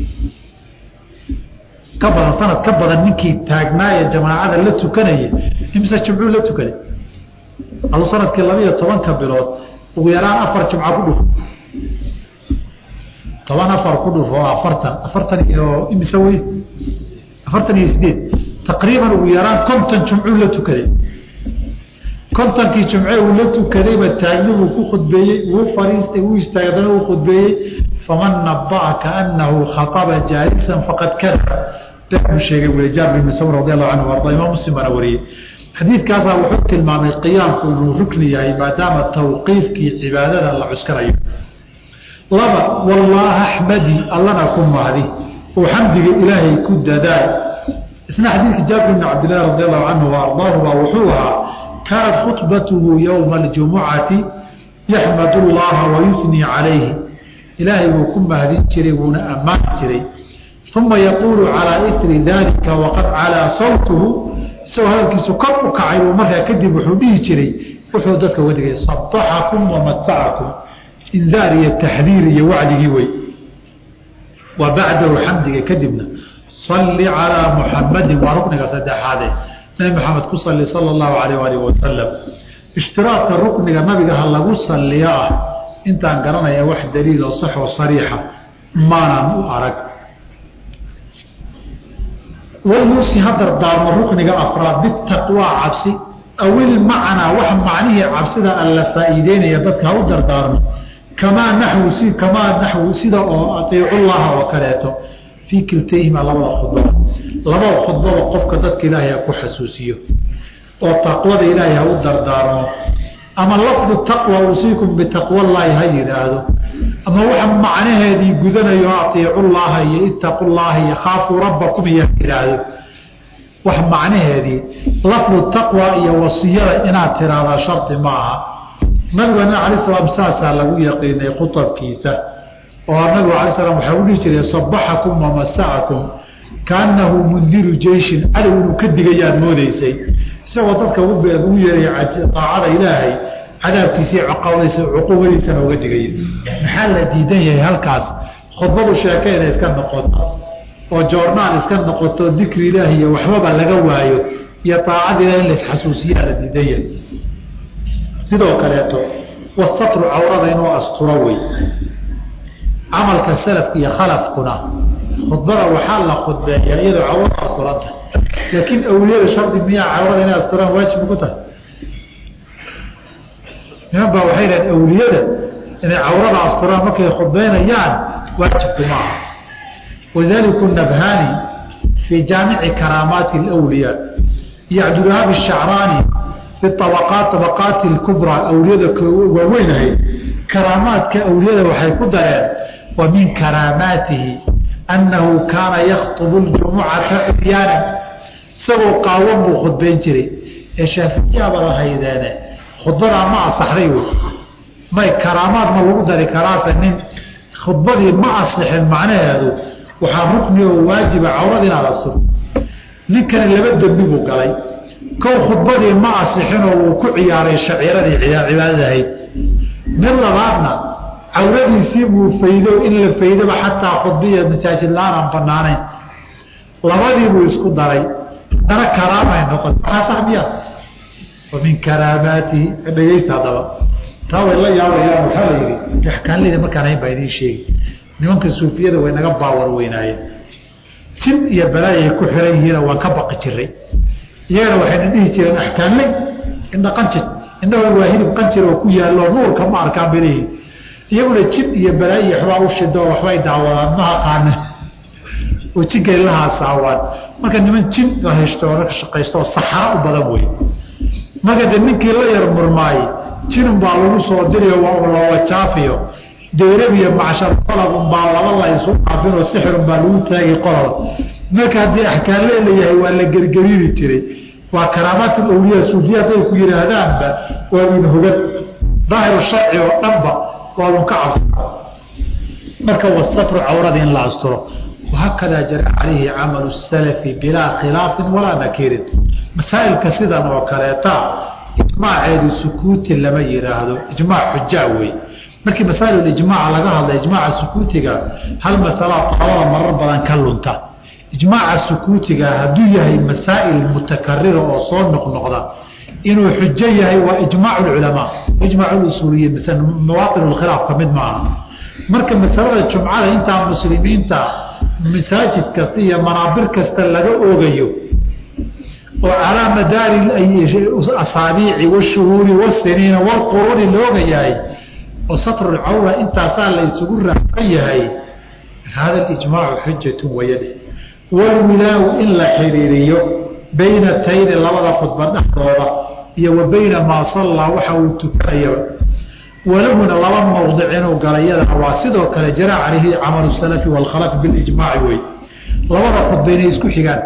ka badan sanad ka badan ninkii taagnaaye jamaacada la tukanaya imise jumcuu la tukaday aduu sanadkii labaiyo tobanka bilood ugu yaraan afar jumca ku dhufo toban afar ku dhufo oo afartan afartan iyo imise wey afartan iyo sideed taqriiban ugu yaraan konton jumcuu la tukaday kontonkii jumce uu la tukadayba taagni buu ku khudbeeyey wuu fariistay wuu istaagay haddana uu khudbeeyey faman naba'aka anahu khaطaba jaalisan faqad kada buu sheegay weli jaabir ibn sawr radi allahu canhu arda imaam muslim baana wariyey xadiidkaasaa wuxuu tilmaamay qiyaamku inuu rukni yahay maadaama tawqiifkii cibaadada la cuskanayo laba wallaaha axmadi allana ku mahdi oo xamdiga ilaahay ku dadaal isna xadiidka jaabir ibn cabdillahi radi allahu canhu wa ardaahu baa wuxuu ahaa kaanat khudbatuhu yowma aljumucati yaxmadu llaha wayusnii calayhi ilaahay buu ku mahdin jiray wuuna ammaani jiray uma yaquulu calaa iri dalika waqad calaa sawtuhu isagoo hadalkiisu kor u kacay uu markaa kadib wuxuu dhihi jiray wuxuu dadka uga digay sabaxakum wamasacakum indaar iyo taxdiir iyo wacdigii wey wa bacdahu xamdiga kadibna salli calaa muxamadin waa rukniga saddexaade nabi maxamed ku salli sala allahu alayh alih wasalam ishtiraadka rukniga nabiga ha lagu salliyo ah intaan garanaya wax daliil oo sax oo sariixa maanaan u arag walyuusi ha dardaarmo rukniga afraad bitaqwaa cabsi awil macnaa wax macnihii cabsida alla faa'iideynaya dadka ha u dardaarmo kamaa naxwu si kamaa naxwu sida oo atiicullaha oo kaleeto fii kiltayhima labada khudbada labada khudbada qofka dadka ilaahay ha ku xasuusiyo oo taqwada ilaahay ha u dardaarmo ama lafdu taqwa usiikum bitaqwallaahi ha yidhaahdo ama waxa macnaheedii gudanayo atiicullaaha iyo ittaqullaaha iyo khaafuu rabbakum iyo ha yidhaahdo wax macnaheedii lafdu taqwa iyo wasiyada inaad tiraahdaa shardi ma aha nabigana alay salaam saasaa lagu yaqiinay khutabkiisa oo nabigu alay slam waxaa u dhihi jiray sabaxakum wamasacakum kaanahu mundiru jeyshin cadow inuu ka digayaad moodaysay isagoo dadka ugu yeeray aacada ilaahay cadaabkiisii caqabadiisa cuqubadiisana uga digaya maxaa la diidan yahay halkaas khudbadu sheeke inay iska noqoto oo joornaal iska noqoto dikri ilaahi iyo waxbaba laga waayo iyo aacada ilahi in laisxasuusiyaa la diidan yahay sidoo kaleeto wasatru cawrada inuu asturo wey camalka salafka iyo khalafkuna khudbada waxaa la khudbeeyaa iyadoo cawrada asturanta laakiin awliyada shardi miyaa cawrada inay asturaan waajib ku tahay niman baa waxay dhahen awliyada inay cawrada asturaan markay khudbeynayaan waajibku maaha walidaliku nabhani fii jaamici karaamaati alwliyaa iyo cabdulwahaab shacraani fi abaqaat abaqaati lkubraa awliyada waaweynahay karaamaadka awliyada waxay ku dareen wa min karaamaatihi annahu kaana yakhtubu ljumucata cudyaana isagoo qaawan buu khudbayn jiray ee shaaficiyaaba lahaydeene khudbadaa ma asaxday wey may karaamaad ma lagu dari karaase nin khudbadii ma asixin macnaheedu waxaa rukni oo waajiba cawrad inaad asturto ninkani laba dembi buu galay kow khudbadii ma asixinoo wuu ku ciyaaray shaciiradii cibaadadahayd mid labaadna cawradiisii buu faydo in la faydaba xataa khudbiya masaajid la-aan aan banaanayn labadii buu isku daray haddana karaamay noqon maxaa sax miya wa min karaamaatihi dhegeysta haddaba taa way la yaabayaan waxaa la yidhi axkaanleyda markaan hayn baa idiin sheegi nimanka suufiyada way naga baawar weynaayeen jin iyo balaayay ku xiran yihiina waan ka baqi jiray iyagana waxayna dhihi jireen axkaanley indha qanjir indhahooda waa hilib qanjir oo ku yaallo nuurka ma arkaan belihi iyaguna jin iyo balaayi waxbaa u shido waxbay daawadaan ma aqaane oo jinkay la haasaawaan marka niman jin la heshto oo ka shaqaysto oo saxara u badan wey marka de ninkii la yar murmaaye jinun baa lagu soo dirayo waa lawajaafiyo dayrabiyo macshar qolabun baa laba la isu dhaafinoo sixirun baa lagu taagay qolol marka haddii axkaanle la yahay waa la gergeriiri jiray waa karaamaat awliya suufiya hadday ku yidhaahdaanba waadun hogan daahiru sharci oo dhanba waadun ka cabsa marka wasatru cawrada in la asturo wahakadaa jara calayhi camalu salafi bilaa khilaafin walaa nakiirin masaa'ilka sidan oo kaleeta ijmaaceedu sukuuti lama yidhaahdo ijmaac xujaa wey markii masaail ijmaaca laga hadla ijmaaca sukuutiga hal masalaa qolada marar badan ka lunta ijmaaca sukuutiga hadduu yahay masaa'il mutakarira oo soo noqnoqda inuu xujo yahay waa ijmaac culamaa ijmaac usuuliyiin mise mawaatin khilaaf ka mid maaha marka masalada jumcada intaa muslimiinta masaajid kasta iyo manaabir kasta laga oogayo oo calaa madaari asaabiici washuhuuri wasiniina walquruuni looga yahay oo satrulcawra intaasaa la isugu raacsan yahay hada ijmaacu xujatun wayade walwilaawu in la xiriiriyo bayna tayni labada khudba dhexdooda iyo wa bayna maa sallaa waxa uu tukanayaba walahuna laba mowdic inuu galayadana waa sidoo kale jara calayhi camalu salafi waalkhalafi bilijmaaci wey labada khudba inay isku xigaan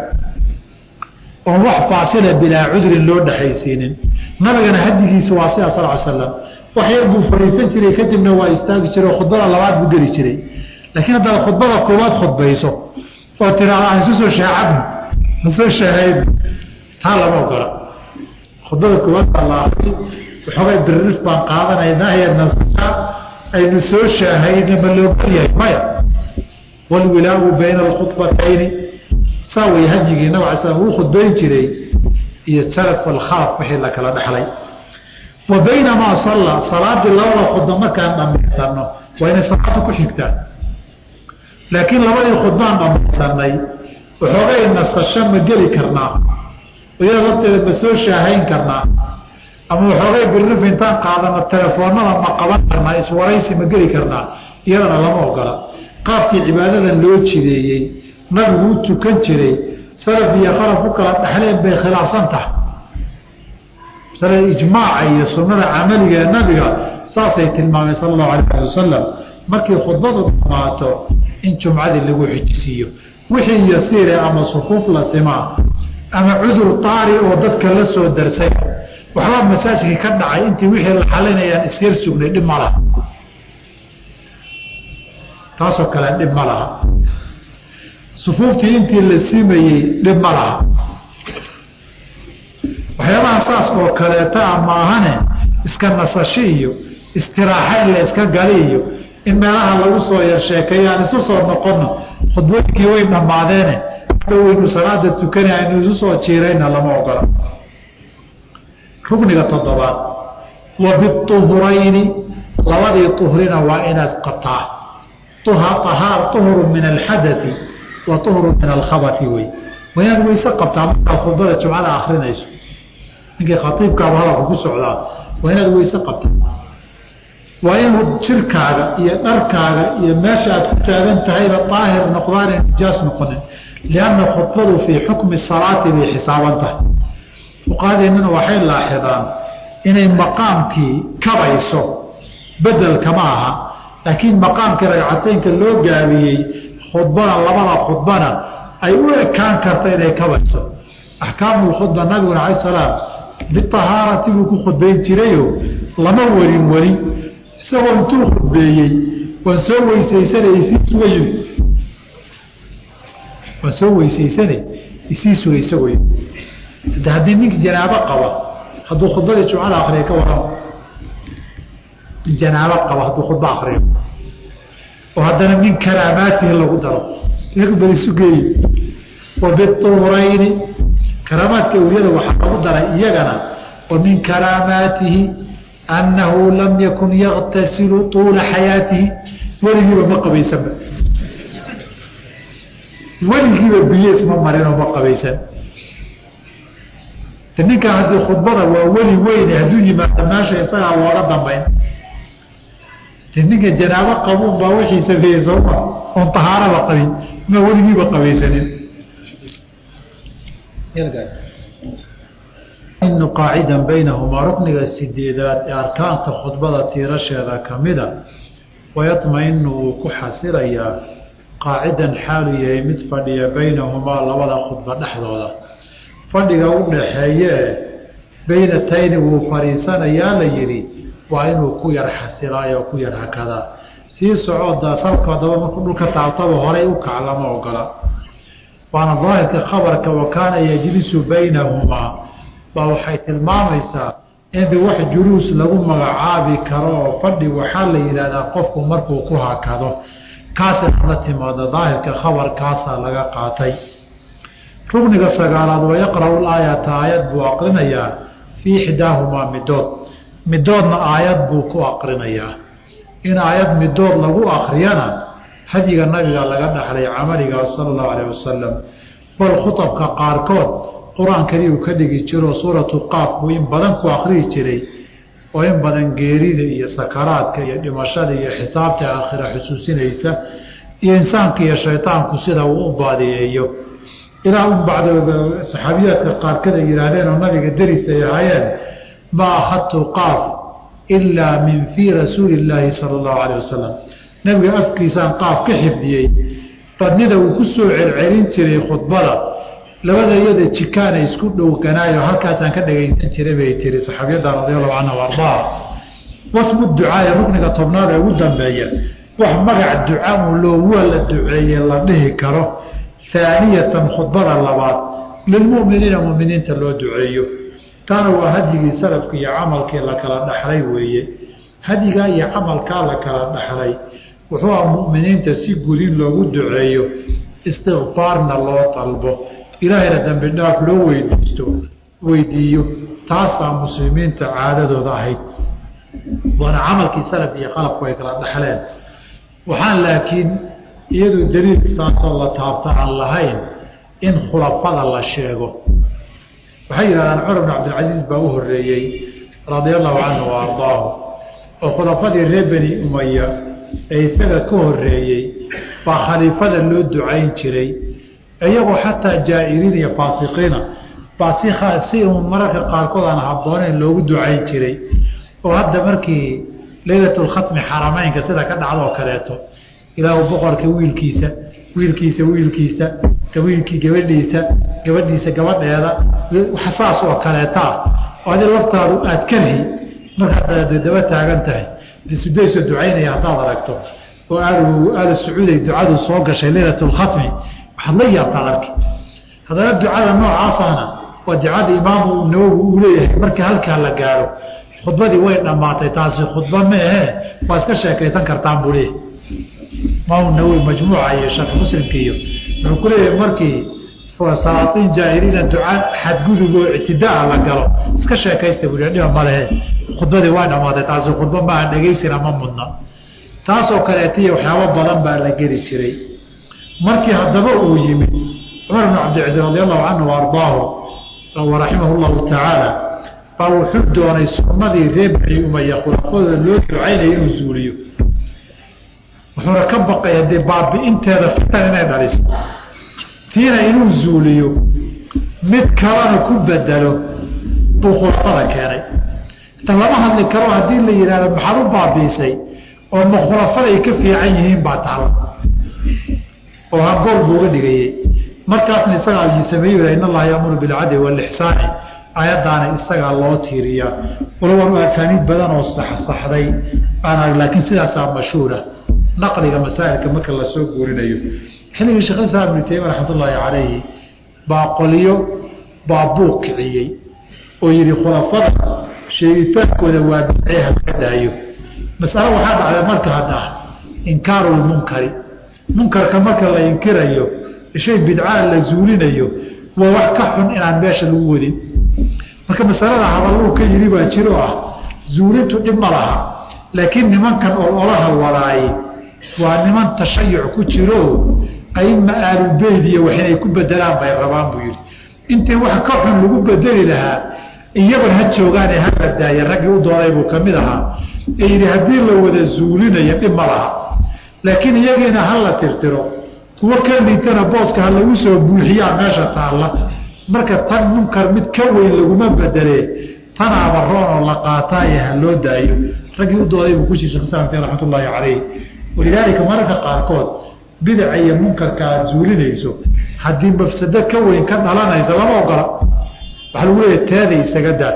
oon wax faasila bilaa cudrin loo dhexaysiinin nabigana hadigiisa waa sida sal slam wax yar buu fadhiisan jiray kadibna waa istaagi jiray khudbada labaad buu geli jiray laakiin haddaad khudbada koowaad khudbayso oo tiraada aan isu soo shaacabno masoo shaahayno taa lama ogola khudbada koowaad baa la akri waxoogay biririf baan qaadanaynaa iyo nasasha aynu soo shaahayna ma loogol yahay maya walwilaagu bayna alkhudbatayni saa way hadyigii nabig ala slam uu khudbayn jiray iyo salaf alkhalaf wixii la kala dhexlay wa baynamaa salla salaadii labada khudba markaan dhammaysanno waa inay salaada ku xigtaan laakiin labadii khudbaan dhammaysanay waxoogay nasasho ma geli karnaa iyada horteeda ma soo shaahayn karnaa ama waxoogay birrif intaan qaadano telefoonada ma qaban karnaa iswaraysi ma geli karnaa iyadana lama ogola qaabkii cibaadadan loo jideeyey nabigu u tukan jiray salaf iyo khalaf u kala dhexleen bay khilaafsan tahay masalada ijmaaca iyo sunnada camaliga ee nabiga saasay tilmaamay sala allahu alayh ali wasalam markii khudbadu dhamaato in jumcadii lagu xijisiiyo wixii yasiire ama sufuuf la simaa ama cudur taari oo dadka la soo darsay waxbaa masaajidkii ka dhacay intii wixii la xalinayaan isyar sugnay dhib ma laha taasoo kale dhib ma laha sufuuftii intii la simayey dhib ma laha waxyaabaha saas oo kaleeta a maahane iska nasasho iyo istiraaxa in la iska gali iyo in meelaha lagu soo yar sheekeeyo aan isu soo noqono khudbooyinkii way dhammaadeene dhoweynu salaada tukana aynu isu soo jiirayna lama ogola rugniga toddobaad wa biuhurayni labadii uhrina waa inaad qabtaa uhuru min alxadai wa uhuru min alkhabai wey waa inaad weyse qabtaa markaad khudbada jumcada akrinayso ninkii khaiibkaaba hadalka ku socdaa waa inaad weyse qabtaa waa inuu jirkaaga iyo dharkaaga iyo meesha aad ku taagan tahayba daahir noqdaane nijaas noqonin lianna khudbadu fii xukmi salaati bay xisaaban tahay fuqahadeennana waxay laaxidaan inay maqaamkii kabayso bedelkama aha laakiin maqaamkii ragcateynka loo gaabiyey khudbana labada khudbana ay u ekaan karta inay kabayso axkaamulkhudba nabiguna alay salaam biahaarati buu ku khudbayn jirayo lama warin weli isagoo intuu khudbeeyey waan soo weysaysanay isii suga yimi waan soo weysaysanay isii suga isagoo yimi de haddii ninki janaabo qaba hadduu khudbadii jumcada akriya ka warama nin janaabo qaba hadduu khudba akriyo oo haddana min karaamaatihi lagu daro bal isu geeyi wa biuhurayni karaamaadka awliyada waxaa lagu daray iyagana wa min karaamaatihi annahu lam yakun yaktasilu tuula xayaatihi weligiiba ma qabaysanba weligiiba biyo isma marinoo ma qabaysan ninkan haddii khudbada waa weli weyne hadduu yimaado meesha isagaa looga dambayn ninka janaabo qabuun baa wixii sameeyey sooma oon tahaaraba qabin ma weligiiba qabaysanin inu qaacidan baynahumaa rukniga sideedaad ee arkaanka khudbada tiirasheeda kamida wayatma-inu wuu ku xasilayaa qaacidan xaalu yahay mid fadhiya baynahumaa labada khudba dhexdooda fadhiga u dhaxeeyee baynatayni wuu fadhiisanayaa la yidhi waa inuu ku yar xasilaayo oo ku yar hakadaa sii socooda salka daba markuu dhulka taabtaba horay u kac lama ogola waana daahirka khabarka wa kaana yajlisu baynahumaa baa waxay tilmaamaysaa in wax juluus lagu magacaabi karo oo fadhi waxaa la yidhahdaa qofku markuu ku hakado kaasina la timaado daahirka khabarkaasaa laga qaatay rugniga sagaalaad wayaqra'u laayata aayad buu aqrinayaa fii ixdaahumaa midood midoodna aayad buu ku aqrinayaa in aayad midood lagu akriyana hadyiga nabiga laga dhaxlay camaliga sala allahu alayh wasalam bal khutabka qaarkood qur-aankadii uu ka dhigi jiro suuratu qaaf buu in badan ku akrihi jiray oo in badan geerida iyo sakaraadka iyo dhimashada iyo xisaabta aakhira xusuusinaysa iyo insaanka iyo shaydaanku sida uu u baadiyeeyo ilaa un bacda saxaabiyaadka qaarkada yihaahdeen oo nabiga deris ay ahaayeen ma ahadtu qaaf ilaa min fii rasuuli illaahi sala allahu alayh wasalam nabiga afkiisaan qaaf ka xifdiyey badnida uu ku soo celcelin jiray khudbada labada iyada jikaana isku dhowganaayo halkaasaan ka dhagaysan jiray bay tiri saxaabiyadda radiallahu canha o ardaa wasmu ducaaya rukniga tobnaad ee ugu dambeeya wax magac duca un loo waa la duceeye la dhihi karo haaniyatan khudbada labaad lilmuminiina muminiinta loo duceeyo taana waa hadyigii salafka iyo camalkii la kala dhaxlay weeye hadyigaa iyo camalkaa la kala dhaxlay wuxuu ah muminiinta si gudin loogu duceeyo istikfaarna loo dalbo ilaahayna dambi dhaaf loo weydiisto weydiiyo taasaa muslimiinta caadadooda ahayd waana camalkii salaf iyo qalabku ay kala dhaxleen waxaan laakiin iyadu daliil saasoo la taabta aan lahayn in khulafada la sheego waxay yidhahdaan cumar bn cabdilcasiis baa u horeeyey radia allahu canhu wa ardaahu oo khulafadii reer beni umaya ee isaga ka horeeyey baa khaliifada loo ducayn jiray iyagoo xataa jaa'iriin iyo faasiqiina baa si si un mararka qaarkood aan habbooneyn loogu ducayn jiray oo hadda markii leylatulkhatmi xarameynka sida ka dhacdoo kaleeto ilaahu boqorka wiilkiisa wiilkiisa wiilkiisa wiilkii gabadhiisa gabadhiisa gabadheeda saas oo kaleetaa oo adi laftaadu aad karhi markaad daba taagan tahay sudaysoo ducaynaya haddaad aragto oo aal sacuuday ducadu soo gashay leylatulkhatmi waxaad la yaabtaad arki haddana ducada noocaasana waa ducada imaamu nawowi uu leeyahay markii halkaa la gaaro khudbadii way dhammaatay taasi khudba ma ahee waa iska sheekaysan kartaan buu leeyahay imaamu nawowi majmuuca iyo sharx muslimka iyo wuxuu ku leeyahay markii salaatiin jaahiliina duca xadgudub oo ictidaa la galo iska sheekaysta buu dhiba malehe khudbadii way dhammaatay taasi khudba maaha dhegaysina ma mudna taasoo kaleetiya waxyaabo badan baa la geli jiray markii haddaba uu yimid cumar bn cabdilcaziz radi allahu canhu wa ardaahu waraximahu llahu tacaala baa wuxuu doonay sunnadii reer bani umaya khulafadooda loo ducaynaya inuu zuuliyo wuxuuna ka baqaya dee baabi'inteeda fitan inay dhaliso tiina inuu zuuliyo mid kalena ku bedelo buu khulafada keenay ta lama hadli karo haddii la yidhahdo maxaad u baabiisay oo ma khulafada ay ka fiican yihiin baa taala oo hagool buu uga dhigayey markaasna isagaa sameey in allaha yaamuru bilcadli walixsaani ayadaana isagaa loo tiiriyaa walow asaaniid badan oo saxsaxday baan arg laakiin sidaasaa mashhuura naqliga masaa'ilka marka lasoo guurinayo xilligii sheekh islaam ibnu taymiya raxmat ullaahi calayhi baa qoliyo baa buuq kiciyey oo yidhi khulafada sheegitaankooda waa bidcee haka daayo masalo waxaa dhacday marka haddaa inkaaru lmunkari munkarka marka la inkirayo shay bidcaa la zuulinayo waa wax ka xun inaan meesha lagu wadin marka masalada hadalluu ka yidhi baa jiro ah zuulintu dhib ma laha laakiin nimankan ololaha wadaaye waa niman tashayuc ku jiro aima aalubeyd iyo wax inay ku bedelaan bay rabaan buu yidhi intii wax ka xun lagu bedeli lahaa iyaban ha joogaane hala daaya raggii u dooday buu ka mid ahaa ee yidhi haddii la wada zuulinayo dhib ma laha laakiin iyagiina hala tirtiro kuwo ka liitana booska ha lagu soo buuxiyaa meesha taalla marka tan munkar mid ka weyn laguma bedelee tanaaba roonoo la qaataaye ha loo daayo raggii u dooday buu ku jir shekh islamti raxmat ullaahi calayh walidaalika mararka qaarkood bidaca iyo munkarka aada zuulinayso haddii mafsado ka weyn ka dhalanaysa lama ogola waxaa lagu leeya teeda isaga daa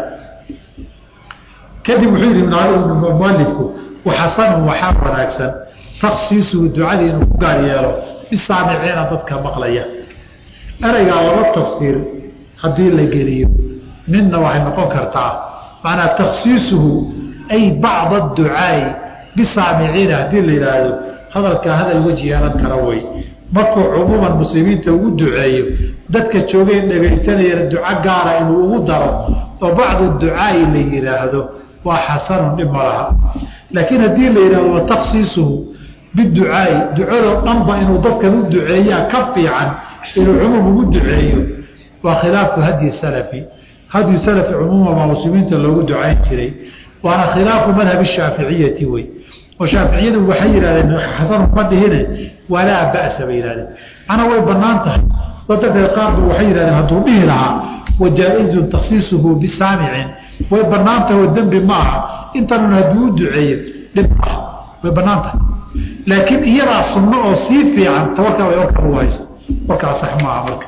kadib wuxuu yidhi mualifku waxasanun waxaa wanaagsan taksiisuhu ducadii inuu ku gaar yeelo bisaamiciina dadka maqlaya ereygaa laba tafsiir haddii la geliyo midna waxay noqon kartaa macnaa taksiisuhu ay bacda ducaai bisaamiciina haddii la yidhaahdo hadalkaa hadal weji yeelan kara wey markuu cumuuman muslimiinta ugu duceeyo dadka joogeen dhegaysanayana duco gaara inuu ugu daro oo bacdu ducaai la yidhaahdo waa xasanun dhib ma laha laakiin haddii la yidhahdo wa taksiisuhu biducaai ducadoo dhanba inuu dadkan u duceeyaa ka fiican inuu cumuum ugu duceeyo waa khilaafu hadyi salafi hadyu salafi cumuuman waa muslimiinta loogu ducayn jiray waana khilaafu madhabi shaaficiyati wey oo shaaficiyadu waxay yidhahdeen xasanu ma dhihine walaa ba'sa bay yihahdeen macnaa way banaan tahay soo darteed qaarba waxay yihahdeen hadduu dhihi lahaa wajaa-izun taksiisuhu bisaamicin way banaan tahay oo dembi ma aha intanun hadduu u duceeyo dhib maaha way banaan tahay laakiin iyadaa sunno oo sii fiican tawarkaa way warka ugu hayso warkaa sax maaha marka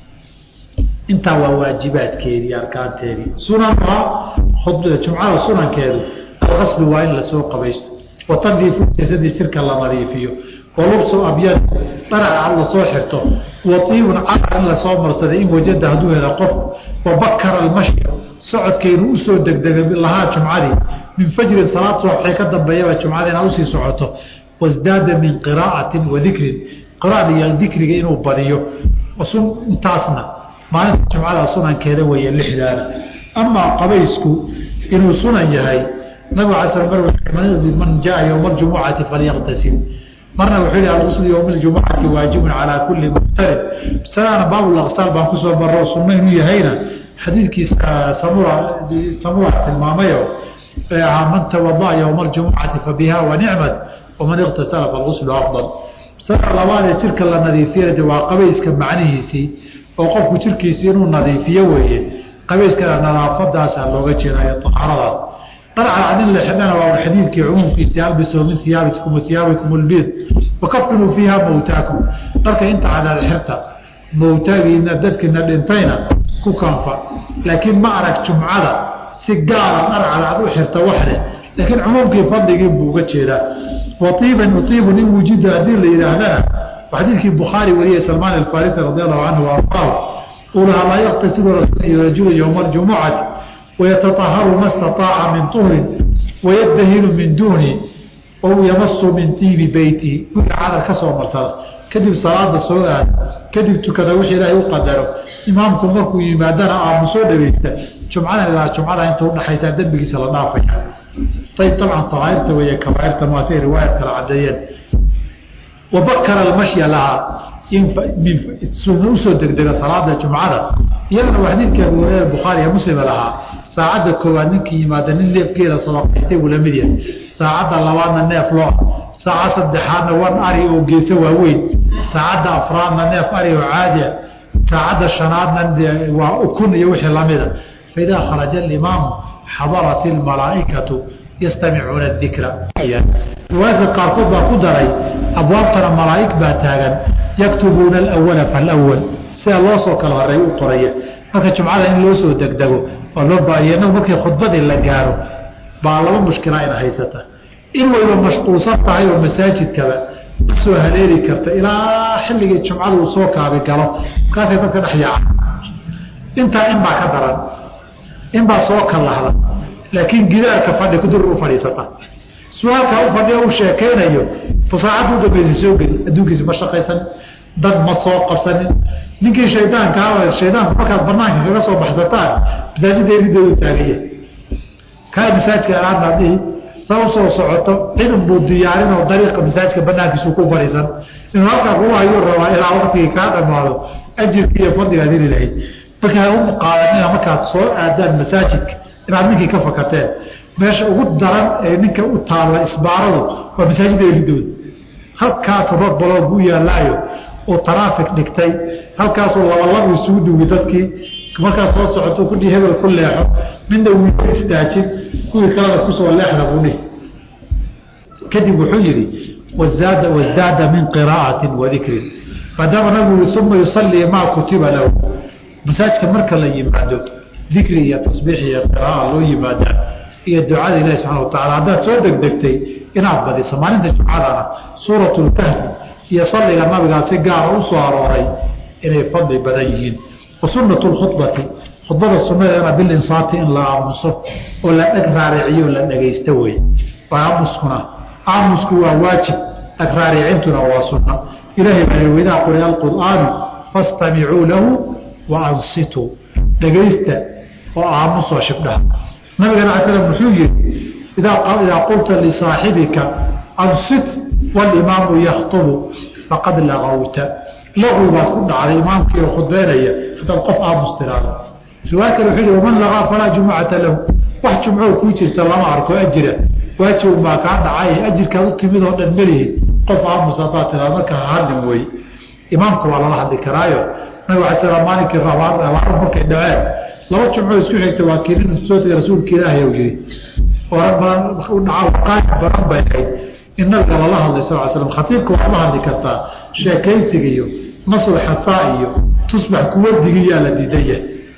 intaa waa waajibaadkeedii arkaanteedii sunanuha jumcada sunankeedu alqasbi waa in lasoo qabaysto watandiifu jasadii jirka la nadiifiyo walubsu abyad dharaca lasoo xirto waiibun caar in lasoo marsaday in wajada hadduu hela qofku wabakara almashya socodkaynu usoo degdega lahaa jumcadii min fajrin salaad subaxee ka dambeeyaba jumcada inaa usii socoto wasdaada min qiraa'atin wa dikrin qira'ada iyo dikriga inuu badiyo intaasna maalinta jumcada sunankeeda weeye lixdaana amaa qabaysku inuu sunan yahay nabig ala sl mar man jaa yowma aljumucati falyaqtasil marna wuxuu yihi alqusl yowma aljumucati waajibun calaa kulli muftarid masalana baabulaqsaal baan kusoo maro sunno inuu yahayna xadiidkiisa samura samura tilmaamayo ee ahaa man tawada'a yowma aljumucati fabiha wa nicmat waman iqtasala falquslu afdal masalada labaad ee jirka la nadiifiyana waa qabayska macnihiisii oo qofku jirkiisi inuu nadiifiyo weeye qabayskana nadaafadaasa looga jeedayo ahaaradaas darcad in la xidhana waa xadiidkii cumuumkiisi albisuu min iyaabikum wa iyaabikum lbiid wakafinuu fiiha mawtaakum dharka inta cadaad xirta mawtaagiina dadkiina dhintayna ku kanfa laakiin ma arag jumcada si gaara dhar cadaad u xirta waxleh laakiin cumuumkii fadligii buu uga jeedaa waiiban uiibun in wujida haddii la yidhaahdana xadiidkii bukhaari wariyey salmaan alfarisi radi allahu canhu waaraahu uu lahaa laa yaktasilu rajulu yowma aljumucati wayataaharu ma staaaca min tuhrin wayadahinu min duuni ou yamasu min tiibi beyti guriga cadar ka soo marsada kadib salaada soo aada kadib tukada wixii ilaahay u qadaro imaamku markuu yimaadana aamusoo dhegeysta jumcada ilaa jumcada inta udhaxaysaa dembigiisa la dhaafaya ayb dabcan sakaairta weeye kabaairta maasay riwaayad kala cadeeyeen wabakara almashya lahaa usoo degdega salaada jumcada iyadana waa xadiidkii abu hurera bukhaari ee muslima lahaa saacadda koowaad ninkii yimaada nin neefgeela sadaqaystay buu lamid yahay saacadda labaadna neef loo saacad saddexaadna wan ari oo geesa waaweyn saacadda afraadna neef ari oo caadiya saacadda shanaadna waa ukun iyo wixii lamida faidaa kharaja alimaamu xadarat ilmalaa'ikatu yastamicuuna dikra riwaayadka qaarkood baa ku daray abwaabtana malaa'ig baa taagan yaktubuuna alawala falawal sida loo soo kala horeey u qoraya marka jumcada in loo soo degdego oo loo baahiyo inagu markii khudbadii la gaaro baa laba mushkila ina haysata in wayba mashquulsan tahay oo masaajidkaba ma soo haleeli karta ilaa xilligii jumcada uu soo kaabi galo markaasay dadka dhex yaaca intaa in baa ka daran in baa soo kalahda laakiin gidaarka fadhi kudur u fadhiisata su-aalkaa u fadhiya u sheekaynayo fasaacadda u dambaysa soo geli adduunkiisa ma shaqaysanin dad ma soo qabsanin ninkii shaydaanka shaydaanku markaad banaanka kaga soo baxsataan masaajidda eridoodu taagaya kaa masaajidka aadna dhihi sa usoo socoto cidan buu diyaarin oo dariiqa masaajidka banaankiisu ku fariisan inuu halkaa kugu hayuu rabaa ilaa waqtigii kaa dhamaado ajirki iyo fadligaad heli lahayd marka ha u qaadanina markaad soo aadaan masaajidka inaad ninkii ka fakateen meesha ugu daran ee ninka u taalla isbaaradu waa masaajidda eridooda halkaas rod baloog u yaallaayo oo taraafic dhigtay halkaasoo labalaba isugu duwi dadkii markaad soo socoto kudhii hebel ku leexo midna wiiga istaajin kuwii kalena kusoo leexda buu dhihi kadib wuxuu yidhi wazaada wasdaada min qiraa'atin wa dikrin maadaama nabigu yii uma yusallii maa kutiba lahu masaajidka marka la yimaado dikri iyo tasbiix iyo qiraaa loo yimaadaa iyo ducada ilahi subxana wa tacala haddaad soo degdegtay inaad badiso maalinta jumcadana suuratulkahfi iyo salliga nabigaa si gaara u soo arooray inay fadli badan yihiin wa sunnatu lkhudbati khudbada sunnadeena bilinsaati in la aamuso oo la dheg raariciyo o la dhegaysto wey waa aamuskuna aamusku waa waajib dheg raaricintuna waa sunna ilahay baa waidaa quri'a alqur'aanu fastamicuu lahu wa ansituu dhegaysta oo aamusoo shibdhaha nabigana ala slam wuxuu yihi idaa qulta lisaaxibika ansit walimaamu yakhtubu faqad lagawta lagu baad ku dhacday imaamkii oo khudbeynaya hadaad qof aamus tiraado riwaaya kale wuxuu yihi waman lagaa falaa jumucata lahu wax jumcoo kuu jirta lama arko ajira waajib baa kaa dhacay ajirkaad u timid oo dhan melihin qof aamus haddaad tiraado marka hadlin wey imaamka waa lala hadli karaayo nabig ala slam maalinkii rabaar markay dhaceen laba jumcoo isku xigta waa kii soo tegay rasuulka ilaahay u yiri oran badan u dhaca waqaaif badan bay ahayd in nabiga lala hadlay sal l slam khatiibka waad la hadli kartaa sheekaysiga iyo nasr xasaa iyo tusbax kuwardigiyaa la diidaya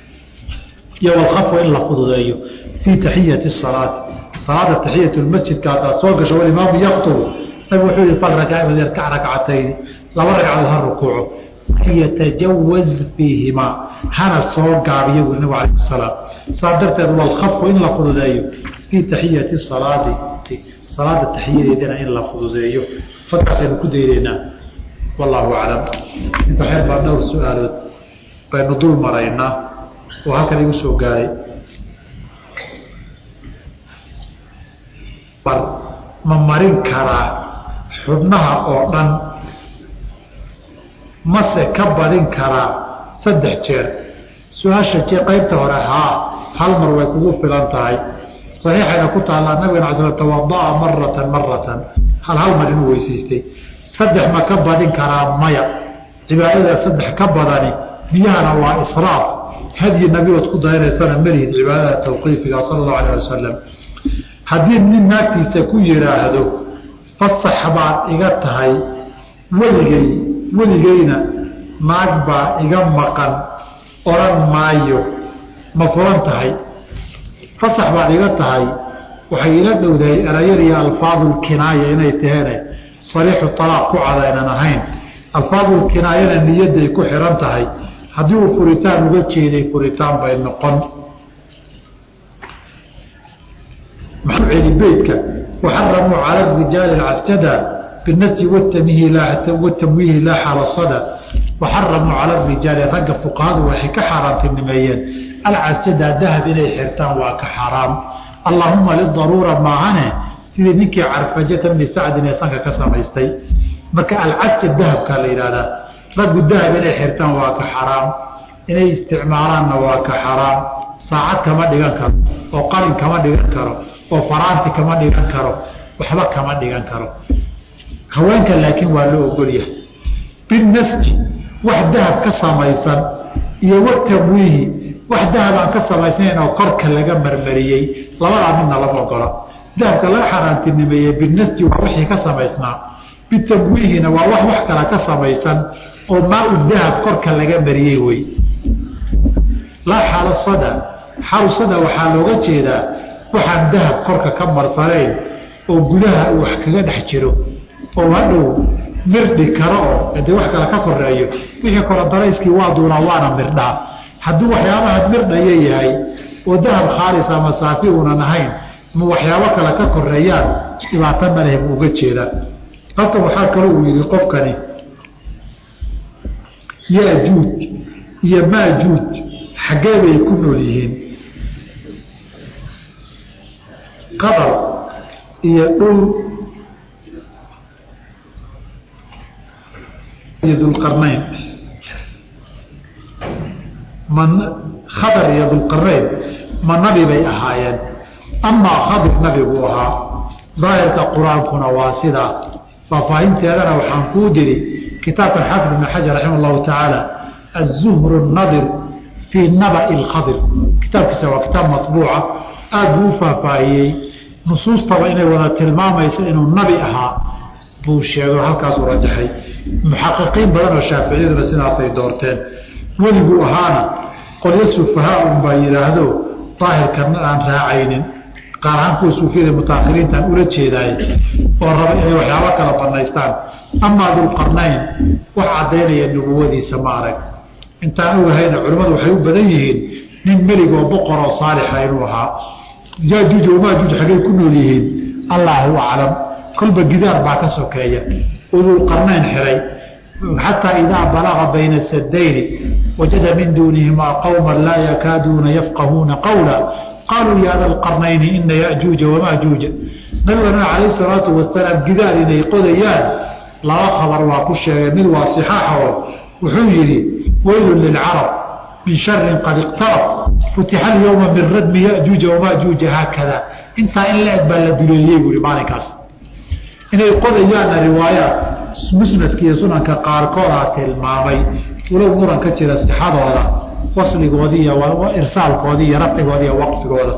iyo walkhafwa in la fududeeyo fii taxiyati salaati salaada taxiyat masjidka hadaad soo gasho walimaamu yaktubu nabig wuxuu yihi fal yarkac rakcatayni laba ragcadood ha rukuuco yatajawaz fiihimaa hana soo gaabiyo buri nabig alayh salaam saa darteed walkhafwa in la fududeeyo fii taxiyati salaati salaada taxiyadeedana in la fududeeyo fadkaasaynu ku daynaynaa wallahu aclam inta xeer baa dhowr su-aalood baynu dul maraynaa oo halkan igu soo gaaray bar ma marin karaa xubnaha oo dhan mase ka badin karaa saddex jeer su-aasha je qaybta hore haa hal mar way kugu filan tahay saxiixayna ku taallaa nabigana ala sl tawadaa maratan maratan hal hal mar inuu weysaystay saddex ma ka badin karaa maya cibaadada saddex ka badani biyahana waa israaf hadyi nabigood ku dayanaysana melihid cibaadada tawqiifiga sala allahu alah wasalam haddii nin naagtiisa ku yidhaahdo fasax baad iga tahay weligay weligeyna naag baa iga maqan odhan maayo ma furan tahay fasax baad iga tahay waxay ila dhowdahay erayar iyo alfaadulkinaaya inay taheene sariixu talaaq ku cadaynan ahayn alfaadulkinaayana niyadday ku xihan tahay haddii uu furitaan uga jeeday furitaan bay noqon maxuu celi beydka waxaramuu cala rijaali alcasjada binafsi watamwiihi laa xalasada waxaramuu cala rijaali ragga fuqahadu waxay ka xaaraantinimeeyeen alcasjada dahab inay xirtaan waa ka xaaraam allaahuma lidaruura maahane sidii ninkii carfajata bni sacdin ee sanka ka samaystay marka alcasja dahabkaa la yidhahdaa raggu dahab inay xirtaan waa ka xaraam inay isticmaalaanna waa ka xaraam saacad kama dhigan karo oo qalin kama dhigan karo oo faraanti kama dhigan karo waxba kama dhigan karo haweenka laakiin waa loo ogolyahay binasji wax dahab ka samaysan iyo watamwiihi wax dahab aan ka samaysnayn oo korka laga marmariyey labadaa midna lama ogola dahabka laga xaaraantinimeeyey binasji waa wixii ka samaysnaa bitamwiihina waa wax wax kala ka samaysan oo maa u dahab korka laga mariyey wey laa xalasada xalusada waxaa looga jeedaa waxaan dahab korka ka marsanayn oo gudaha uu wax kaga dhex jiro oo hadhow mirdhi karo oo hadii wax kale ka koreeyo wixii kore darayskii waa duunaa waana mirdhaa hadduu waxyaabaha mirdhaya yahay oo dahab khaalis ama saafi uunan ahayn ma waxyaabo kale ka koreeyaan dhibaato maleh buu uga jeedaa halkan waxaa kaloo uu yidhi qofkani yaajuuj iyo maajuuj xaggee bay ku nool yihiin qadar iyo dhul iyo dulqarnayn ma khadar iyo dulqarnayn ma nabi bay ahaayeen amaa khadir nabi buu ahaa daahirka qur-aankuna waa sidaa faahfaahinteedana waxaan kuu diri kitaabkan xaafid ibn xajar raxima allahu tacaala azuhru nadir fii nabai lkhadir kitaabkiisa waa kitaab matbuuca aada buu u faahfaahiyey nusuustaba inay wada tilmaamayso inuu nabi ahaa buu sheego halkaasuu rajaxay muxaqiqiin badan oo shaaficiyaduna sidaasay doorteen weliguu ahaana qolyo sufahaa unbaa yidhaahdo daahirkan aan raacaynin qaar ahaan kuwa suufiyada mutaahiriintaan ula jeedaay oo raba inay waxyaabo kala banaystaan amaa dulqarnayn wax caddaynaya nubuwadiisa ma arag intaan ogahayna culimmadu waxay u badan yihiin nin melig oo boqor oo saalixa inuu ahaa yaajuuj wamaajuuj xaggay ku nool yihiin allaahu aclam kolba gidaar baa ka sokeeya udulqarnayn xiray xataa idaa balaga bayna sadayni wajada min duunihimaa qowma laa yakaaduuna yafqahuuna qawla qaaluu ya da lqarnayni ina yajuuja wamaajuuja nabigana calayh salaatu wasalaam gidaar inay qodayaan laba khabar waa ku sheegay mid waa sixaaxa oo wuxuu yidhi weylun lilcarab min sharin qad iqtarab futixa alyowma min radmi yajuuja wamaajuuja haakada intaa in la eg baa la duleeyey buui maalinkaas inay qodayaanna riwaayaat musnadka iyo sunanka qaarkoodaa tilmaamay walow muran ka jira sixadooda wasligoodi iyo irsaalkoodi iyo rafcigooda iyo waqfigooda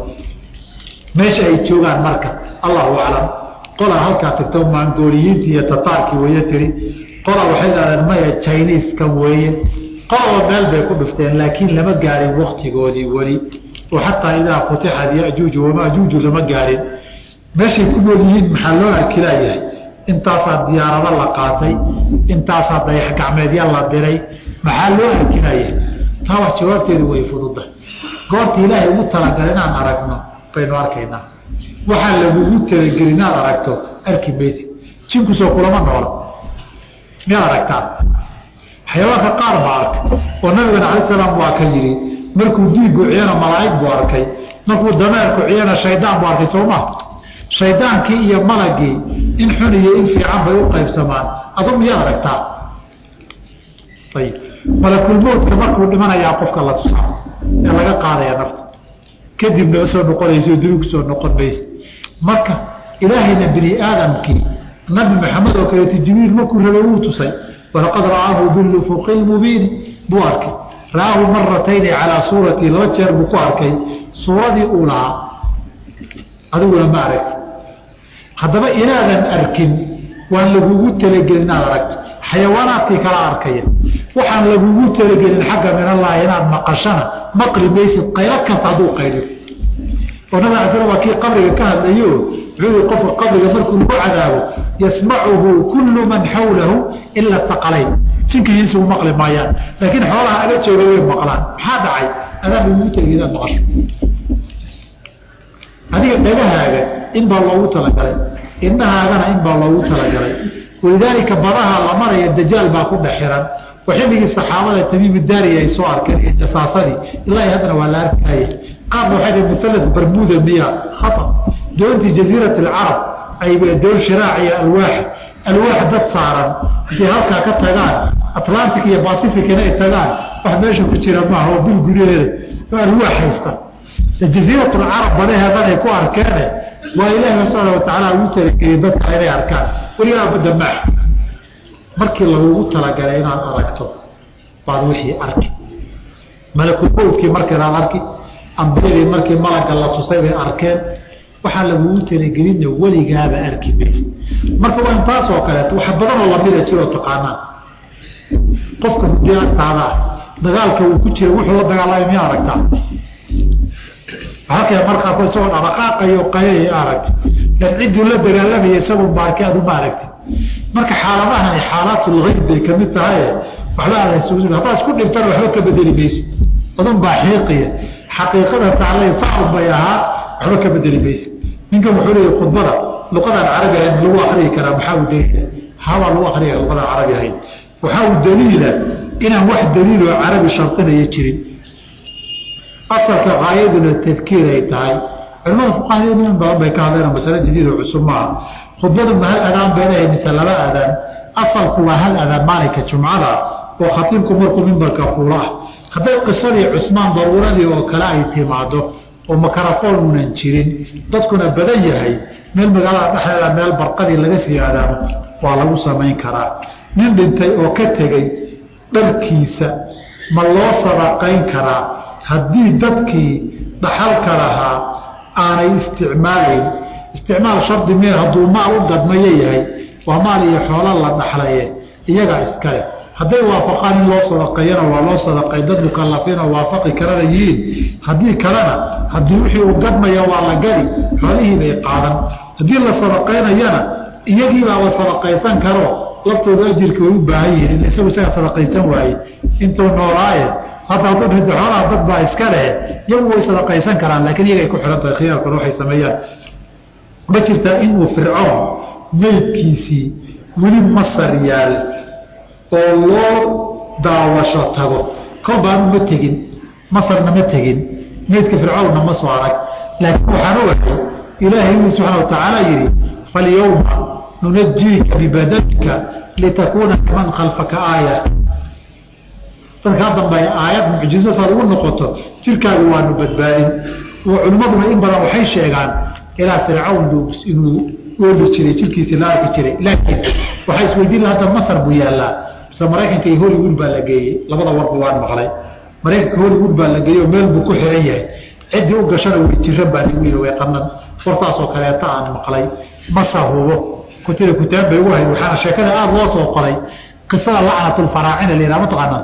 meesha ay joogaan marka allahu aclam qolaa halkaa tagto maangooliyiintii iyo tataarkii weeye tiri qolaa waxay dhahdeen maya chiniskan weeye qolaba meel bay ku dhufteen laakiin lama gaarin waktigoodii weli oo xataa idaa futixad yajuuju wamaajuuju lama gaarin meeshay ku nool yihiin maxaa loo arkilayahay intaasaa diyaarado la qaatay intaasaa dayax gacmeedya la diray maxaa loo arkinaya taa wax jawaabteedu way fududa goorta ilaahay ugu talagalay inaan aragno baynu arkaynaa waxaa lagugu talageli inaad aragto arki maysid jinkusoo kulama noola miyaad aragtaa xayawaanka qaar baa arkay oo nabigana cala salaam waa ka yidhi markuu diigu ciyana malaa'ig buu arkay markuu dameerku ciyana shaydaan buu arkay soo maa shaydaankii iyo malagii in xun iyo in fiican bay u qaybsamaan adu miyaad aragtaa ayib malakulmowtka markuu dhimanayaa qofka la tusaa ee laga qaadaya nafta kadibna usoo noqonayso duni kusoo noqon maysa marka ilaahayna bini aadamkii nabi maxamed oo kaleeto jibriil markuu rabay wuu tusay walaqad ra'aahu bilufuqi lmubiini buu arkay ra'aahu maratayni calaa suuratii laba jeer buu ku arkay suuradii uu lahaa adiguna ma aragti haddaba inaadan arkin waan lagugu talagelin inaad aragto xayawaanaadkii kala arkaya waxaan lagugu talagelin xagga min allahi inaad maqashana maqli maysid qaylo kasta hadduu qayliyo oo nabig ala slam waa kii qabriga ka hadlayo wuxuu qofka qabriga markuu lagu cadaabo yasmacuhu kullu man xawlahu ila taqalayn jinkihiisa u maqli maayaan laakiin xoolaha aga jooga way maqlaan maxaa dhacay adaan lagugu talagelin inaad maqasho adiga dhagahaaga in baa loogu talagalay indhahaagana in baa loogu talagalay walidaalika badaha la maraya dajaal baa ku dhex xiran oo xilligii saxaabada tamiim daariya ay soo arkeen iyo jasaasadii ilaa haddana waa la arkaya qaarna waxay dhi muhalas barmuda miya khata doontii jaziirat alcarab ay doon shiraac iyo alwaax alwaax dad saaran haday halkaa ka tagaan atlantic iyo pacificina ay tagaan wax meesha ku jira maaha oo bil gudaheeda oo alwaax haysta jaziirat alcarab badaheedan ay ku arkeene waa ilaahi subxaana watacaala ugu talageliyey dadka inay arkaan weligaa badda maax markii lagugu talagalay inaad aragto baad wixii arki malakulmowdkii marka inaad arki ambiyadii markii malagga la tusay bay arkeen waxaa lagugu talagelinna weligaaba arki maysa marka waa intaas oo kaleeto wax badanoo lamida jiroo taqaanaan qofka hudii agtaada dagaalka uu ku jira wuxuu la dagaalamay miyaa aragtaa halkay markaa isagoo dhaqaaqayo qayay aragti lan cidduu la dagaalamaya isagu baarki adu ma aragti marka xaaladahani xaalaatl hayb bay kamid tahay waxba aada haddaa isku dhintana waxba ka bedeli mayso badan baa xiiqiya xaqiiqada taclay sacab bay ahaa waxba ka bedeli mayso ninkan wuxuu leeyahy khudbada luqadaan carabi ahayn lagu akriyi karaa maxaa u dayna habaa lagu akriya luqadaan carabi ahayn waxaa u daliila inaan wax daliiloo carabi shardinaya jirin asalka qaayaduna tadkiir ay tahay culamada fuqahada in badan bay ka hadleen masale jadiid oo cusub maaha khudbaduna hal adaan beenahay mise laba adaan asalku waa hal adaan maalinka jumcada oo khatiibku markuu mimbarka fuula ah hadday qisadii cusmaan daruuradii oo kale ay timaado oo makarafoon unan jirin dadkuna badan yahay meel magaalada dhexdeeda meel barqadii laga sii aadaamo waa lagu samayn karaa nin dhintay oo ka tegey dharkiisa ma loo sadaqayn karaa haddii dadkii dhaxalka lahaa aanay isticmaalayn isticmaal shardi mee hadduu maal u gadmayo yahay waa maal iyo xoolo la dhaxlaye iyagaa iskale hadday waafaqaan in loo sadaqeeyana waa loo sadaqay dad mukalafiin oo waafaqi karana yihiin haddii kalena haddii wixii uu gadmaya waa la gadi xoolihii bay qaadan haddii la sadaqaynayana iyagiibaa la sadaqaysan karo laftooda ajirka way u baahan yihiin isagu isaga sadaqaysan waaye intuu noolaaye hadda hadduu dhinto xoolaha dad baa iska leh iyagu way sadaqaysan karaan laakiin iyagay ku xihan tahay khiyaarkooda waxay sameeyaan ma jirtaa inuu fircoon meydkiisii weli masar yaal oo loo daawasho tago kol baanu ma tegin masarna ma tegin meydka fircoonna ma soo arag laakiin waxaan ogahay ilaahay uu subxana wa tacaala yidhi falyowma nunajiika bibadanika litakuuna liman khalfaka aaya dadkaa dambe ay aayad mucjizo saad ugu noqoto jirkaagu waanu badbaadin oo culimmaduna in badan waxay sheegaan ilaa fircawn inuu ooli jiray jirkiisii la arki jiray laakiin waxaa isweydiin hadda masar buu yaallaa mise maraykanka iyo hollywood baa la geeyey labada warba waan maqlay maraykanka hollywood baa la geeyey oo meel buu ku xiran yahay ciddii u gashana way jiran baa lagu yidhi way qanan fortaasoo kaleeta aan maqlay masa hubo kutira kutaan bay ugu hayd waxaana sheekada aada loo soo qoray qisada lacnatulfaraacina la yidhaha mataqaanaa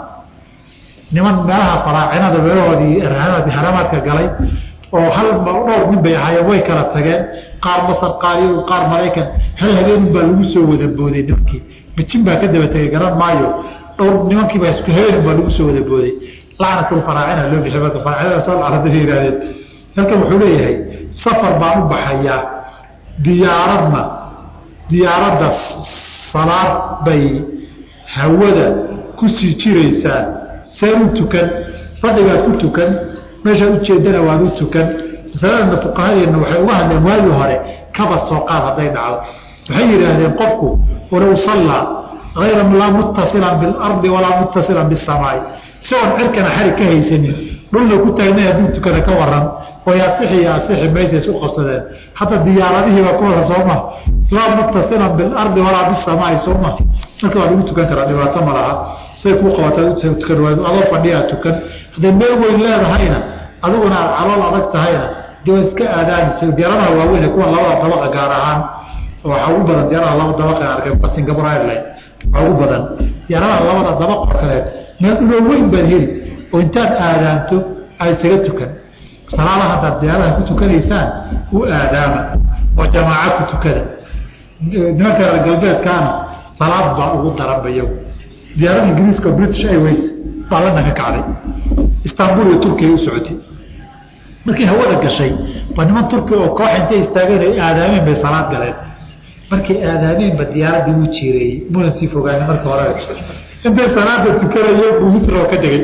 niman meelaha faraacinada meelahoodii haramaadka galay oo hal dhowr nin bay ahaayeen way kala tageen qaar masar qaar qaar maraykan hal habeenun baa lagu soo wada booday nimankii mijin baa ka daba tegay garan maayo dhowr nimankiiba isku habeenun baa lagu soo wada booday lacnatulfaraacina loo bixi marka faraacinada soo lacnada yihaahdeen halkan wuxuu leeyahay safar baan u baxayaa diyaaradna diyaaradda salaad bay hawada kusii jiraysaa seen u tukan fadhigaad ku tukan meeshaad ujeedana waad u tukan masaladana fuqahadeenna waxay uga hadleen waagii hore kaba soo qaad hadday dhacdo waxay yidhaahdeen qofku walow sallaa ayra laa muttasilan bilardi walaa muttasilan bisamaai isagoon cirkana xarig ka haysanin dhulna ku taagna hadduu tukana ka waran way asixi iyo asixi maysa isku qabsadeen hadda diyaaradihiiba ku wada sooma laa muttasilan bilardi walaa bisamaai sooma marka waa lagu tukan karaa dhibaato ma laha say kuu qabataa adoo fadhiyaa tukan hadday meel weyn leedahayna adiguna aad calool adag tahayna de waa iska aadaanaysa diyaaradaha waaweyn kuwa labada dabaqa gaar ahaan waxaa ugu badan diyaaradaha laba dabaqa arkay singapore airline waxaa ugu badan diyaaradaha labada dabaq oo kaleet meel dhuloo weyn baad heli oo intaad aadaanto aad isaga tukan salaada haddaad diyaaradaha ku tukanaysaan u aadaama oo jamaaca ku tukada nimanka reer galbeedkaana salaad baa ugu daranba iyagu diyaarada ingiriiska british airways baa la dhanka kacday istanbul iyo turkiya u socotay markii hawada gashay ba niman turki oo koox intay istaageen ay aadaameen bay salaad galeen markay aadaameenba diyaaradii u jiireeyey muna sii fogaani marka hore intay salaada tukanayeen buu misro ka degay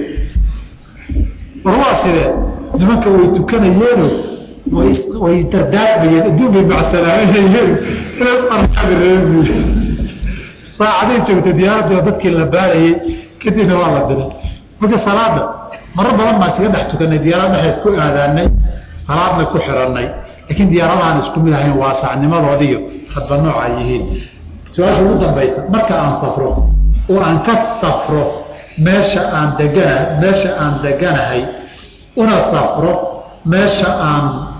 war waa sidee nimanka way tukanayeeno way dardaarmayeen adduun bay macsalaamanayeen inaad araabireebu saacaday joogtay diyaaradii oo dadkii la baarayey kadibna waa la diray marka salaada maro badan baan iskaga dhex tukanay diyaarad dhexeed ku aadaanay salaadna ku xirannay laakiin diyaaradahaan isku mid ahayn waasacnimadoodiiyo hadba nooca yihiin su-aasha ugu dambaysa marka aan safro oo aan ka safro meesha aan degana meesha aan deganahay una safro meesha aan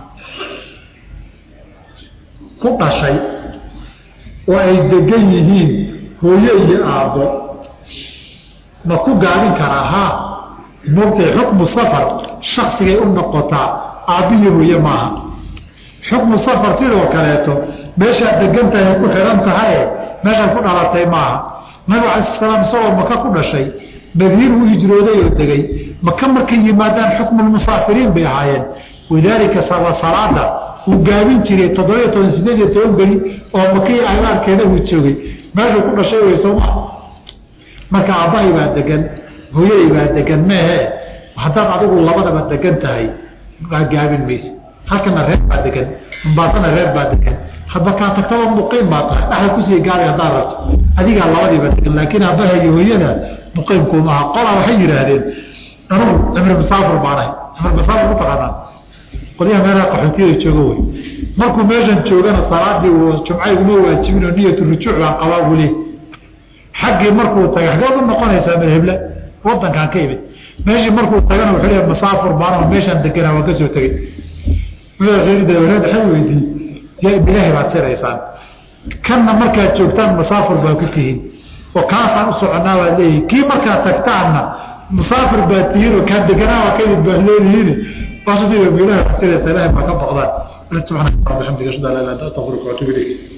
ku dhashay oo ay degan yihiin hooye iyo aabbo ma ku gaabin karaa haa moogtay xukmu safar shaksigay u noqotaa aabbihi hooye maaha xukmu safar sidoo kaleeto meeshaad degan tahay ku xihan tahaye meeshaad ku dhalatay maaha nabigu cala salaam isagoo maka ku dhashay madiin u hijrooday oo degay maka markay yimaadaan xukmulmusaafiriin bay ahaayeen walidaalika salaada uu gaabin jiray toddobiyo toban sideed iyo toban beri oo makii agaarkeeda uu joogay meeshuu ku dhashay way sooma marka aabbahay baa degan hooyaday baa degan meehe haddaad adigu labadaba degan tahay gaabin mayse halkana reer baa degan umbaasana reer baa degan hadba kaa tagtaba muqiim baa tahay dhexda kusii gaaray haddaad rabto adigaa labadiiba degan laakiin aabbaha iyo hooyada muqiimkuumaha qolaa waxay yidhaahdeen anugu cimri masaafir baanahay cimri masaafir mataqaanaa qolyaha meelaha qaxootiyada jooga wey markuu meeshan joogana salaadii jumcayguma waajibin oo niyatu rujuuc baan qabaa buli xaggii markuu tagay xaggeed u noqonaysaa madheble wadankaan ka imid meeshii markuu tagana wuxuu leeyahay masaafur baano meeshaan deganaa waan ka soo tegey waxay weydiiyey bilaahi baad siraysaan kanna markaad joogtaan masaafir baa ku tihiin oo kaasaan u soconaa baad leeyihin kii markaad tagtaanna musaafir baad tihiin oo kaan deganaa waa ka imid baad leedihiin waasadiiba bilaahi baad siraysaa ilaahi baa ka boqdaan subxaanaka rabbi xamdiga ashhadu an laa ilaaha illa anta astaghfiruka wa atuubu ilayk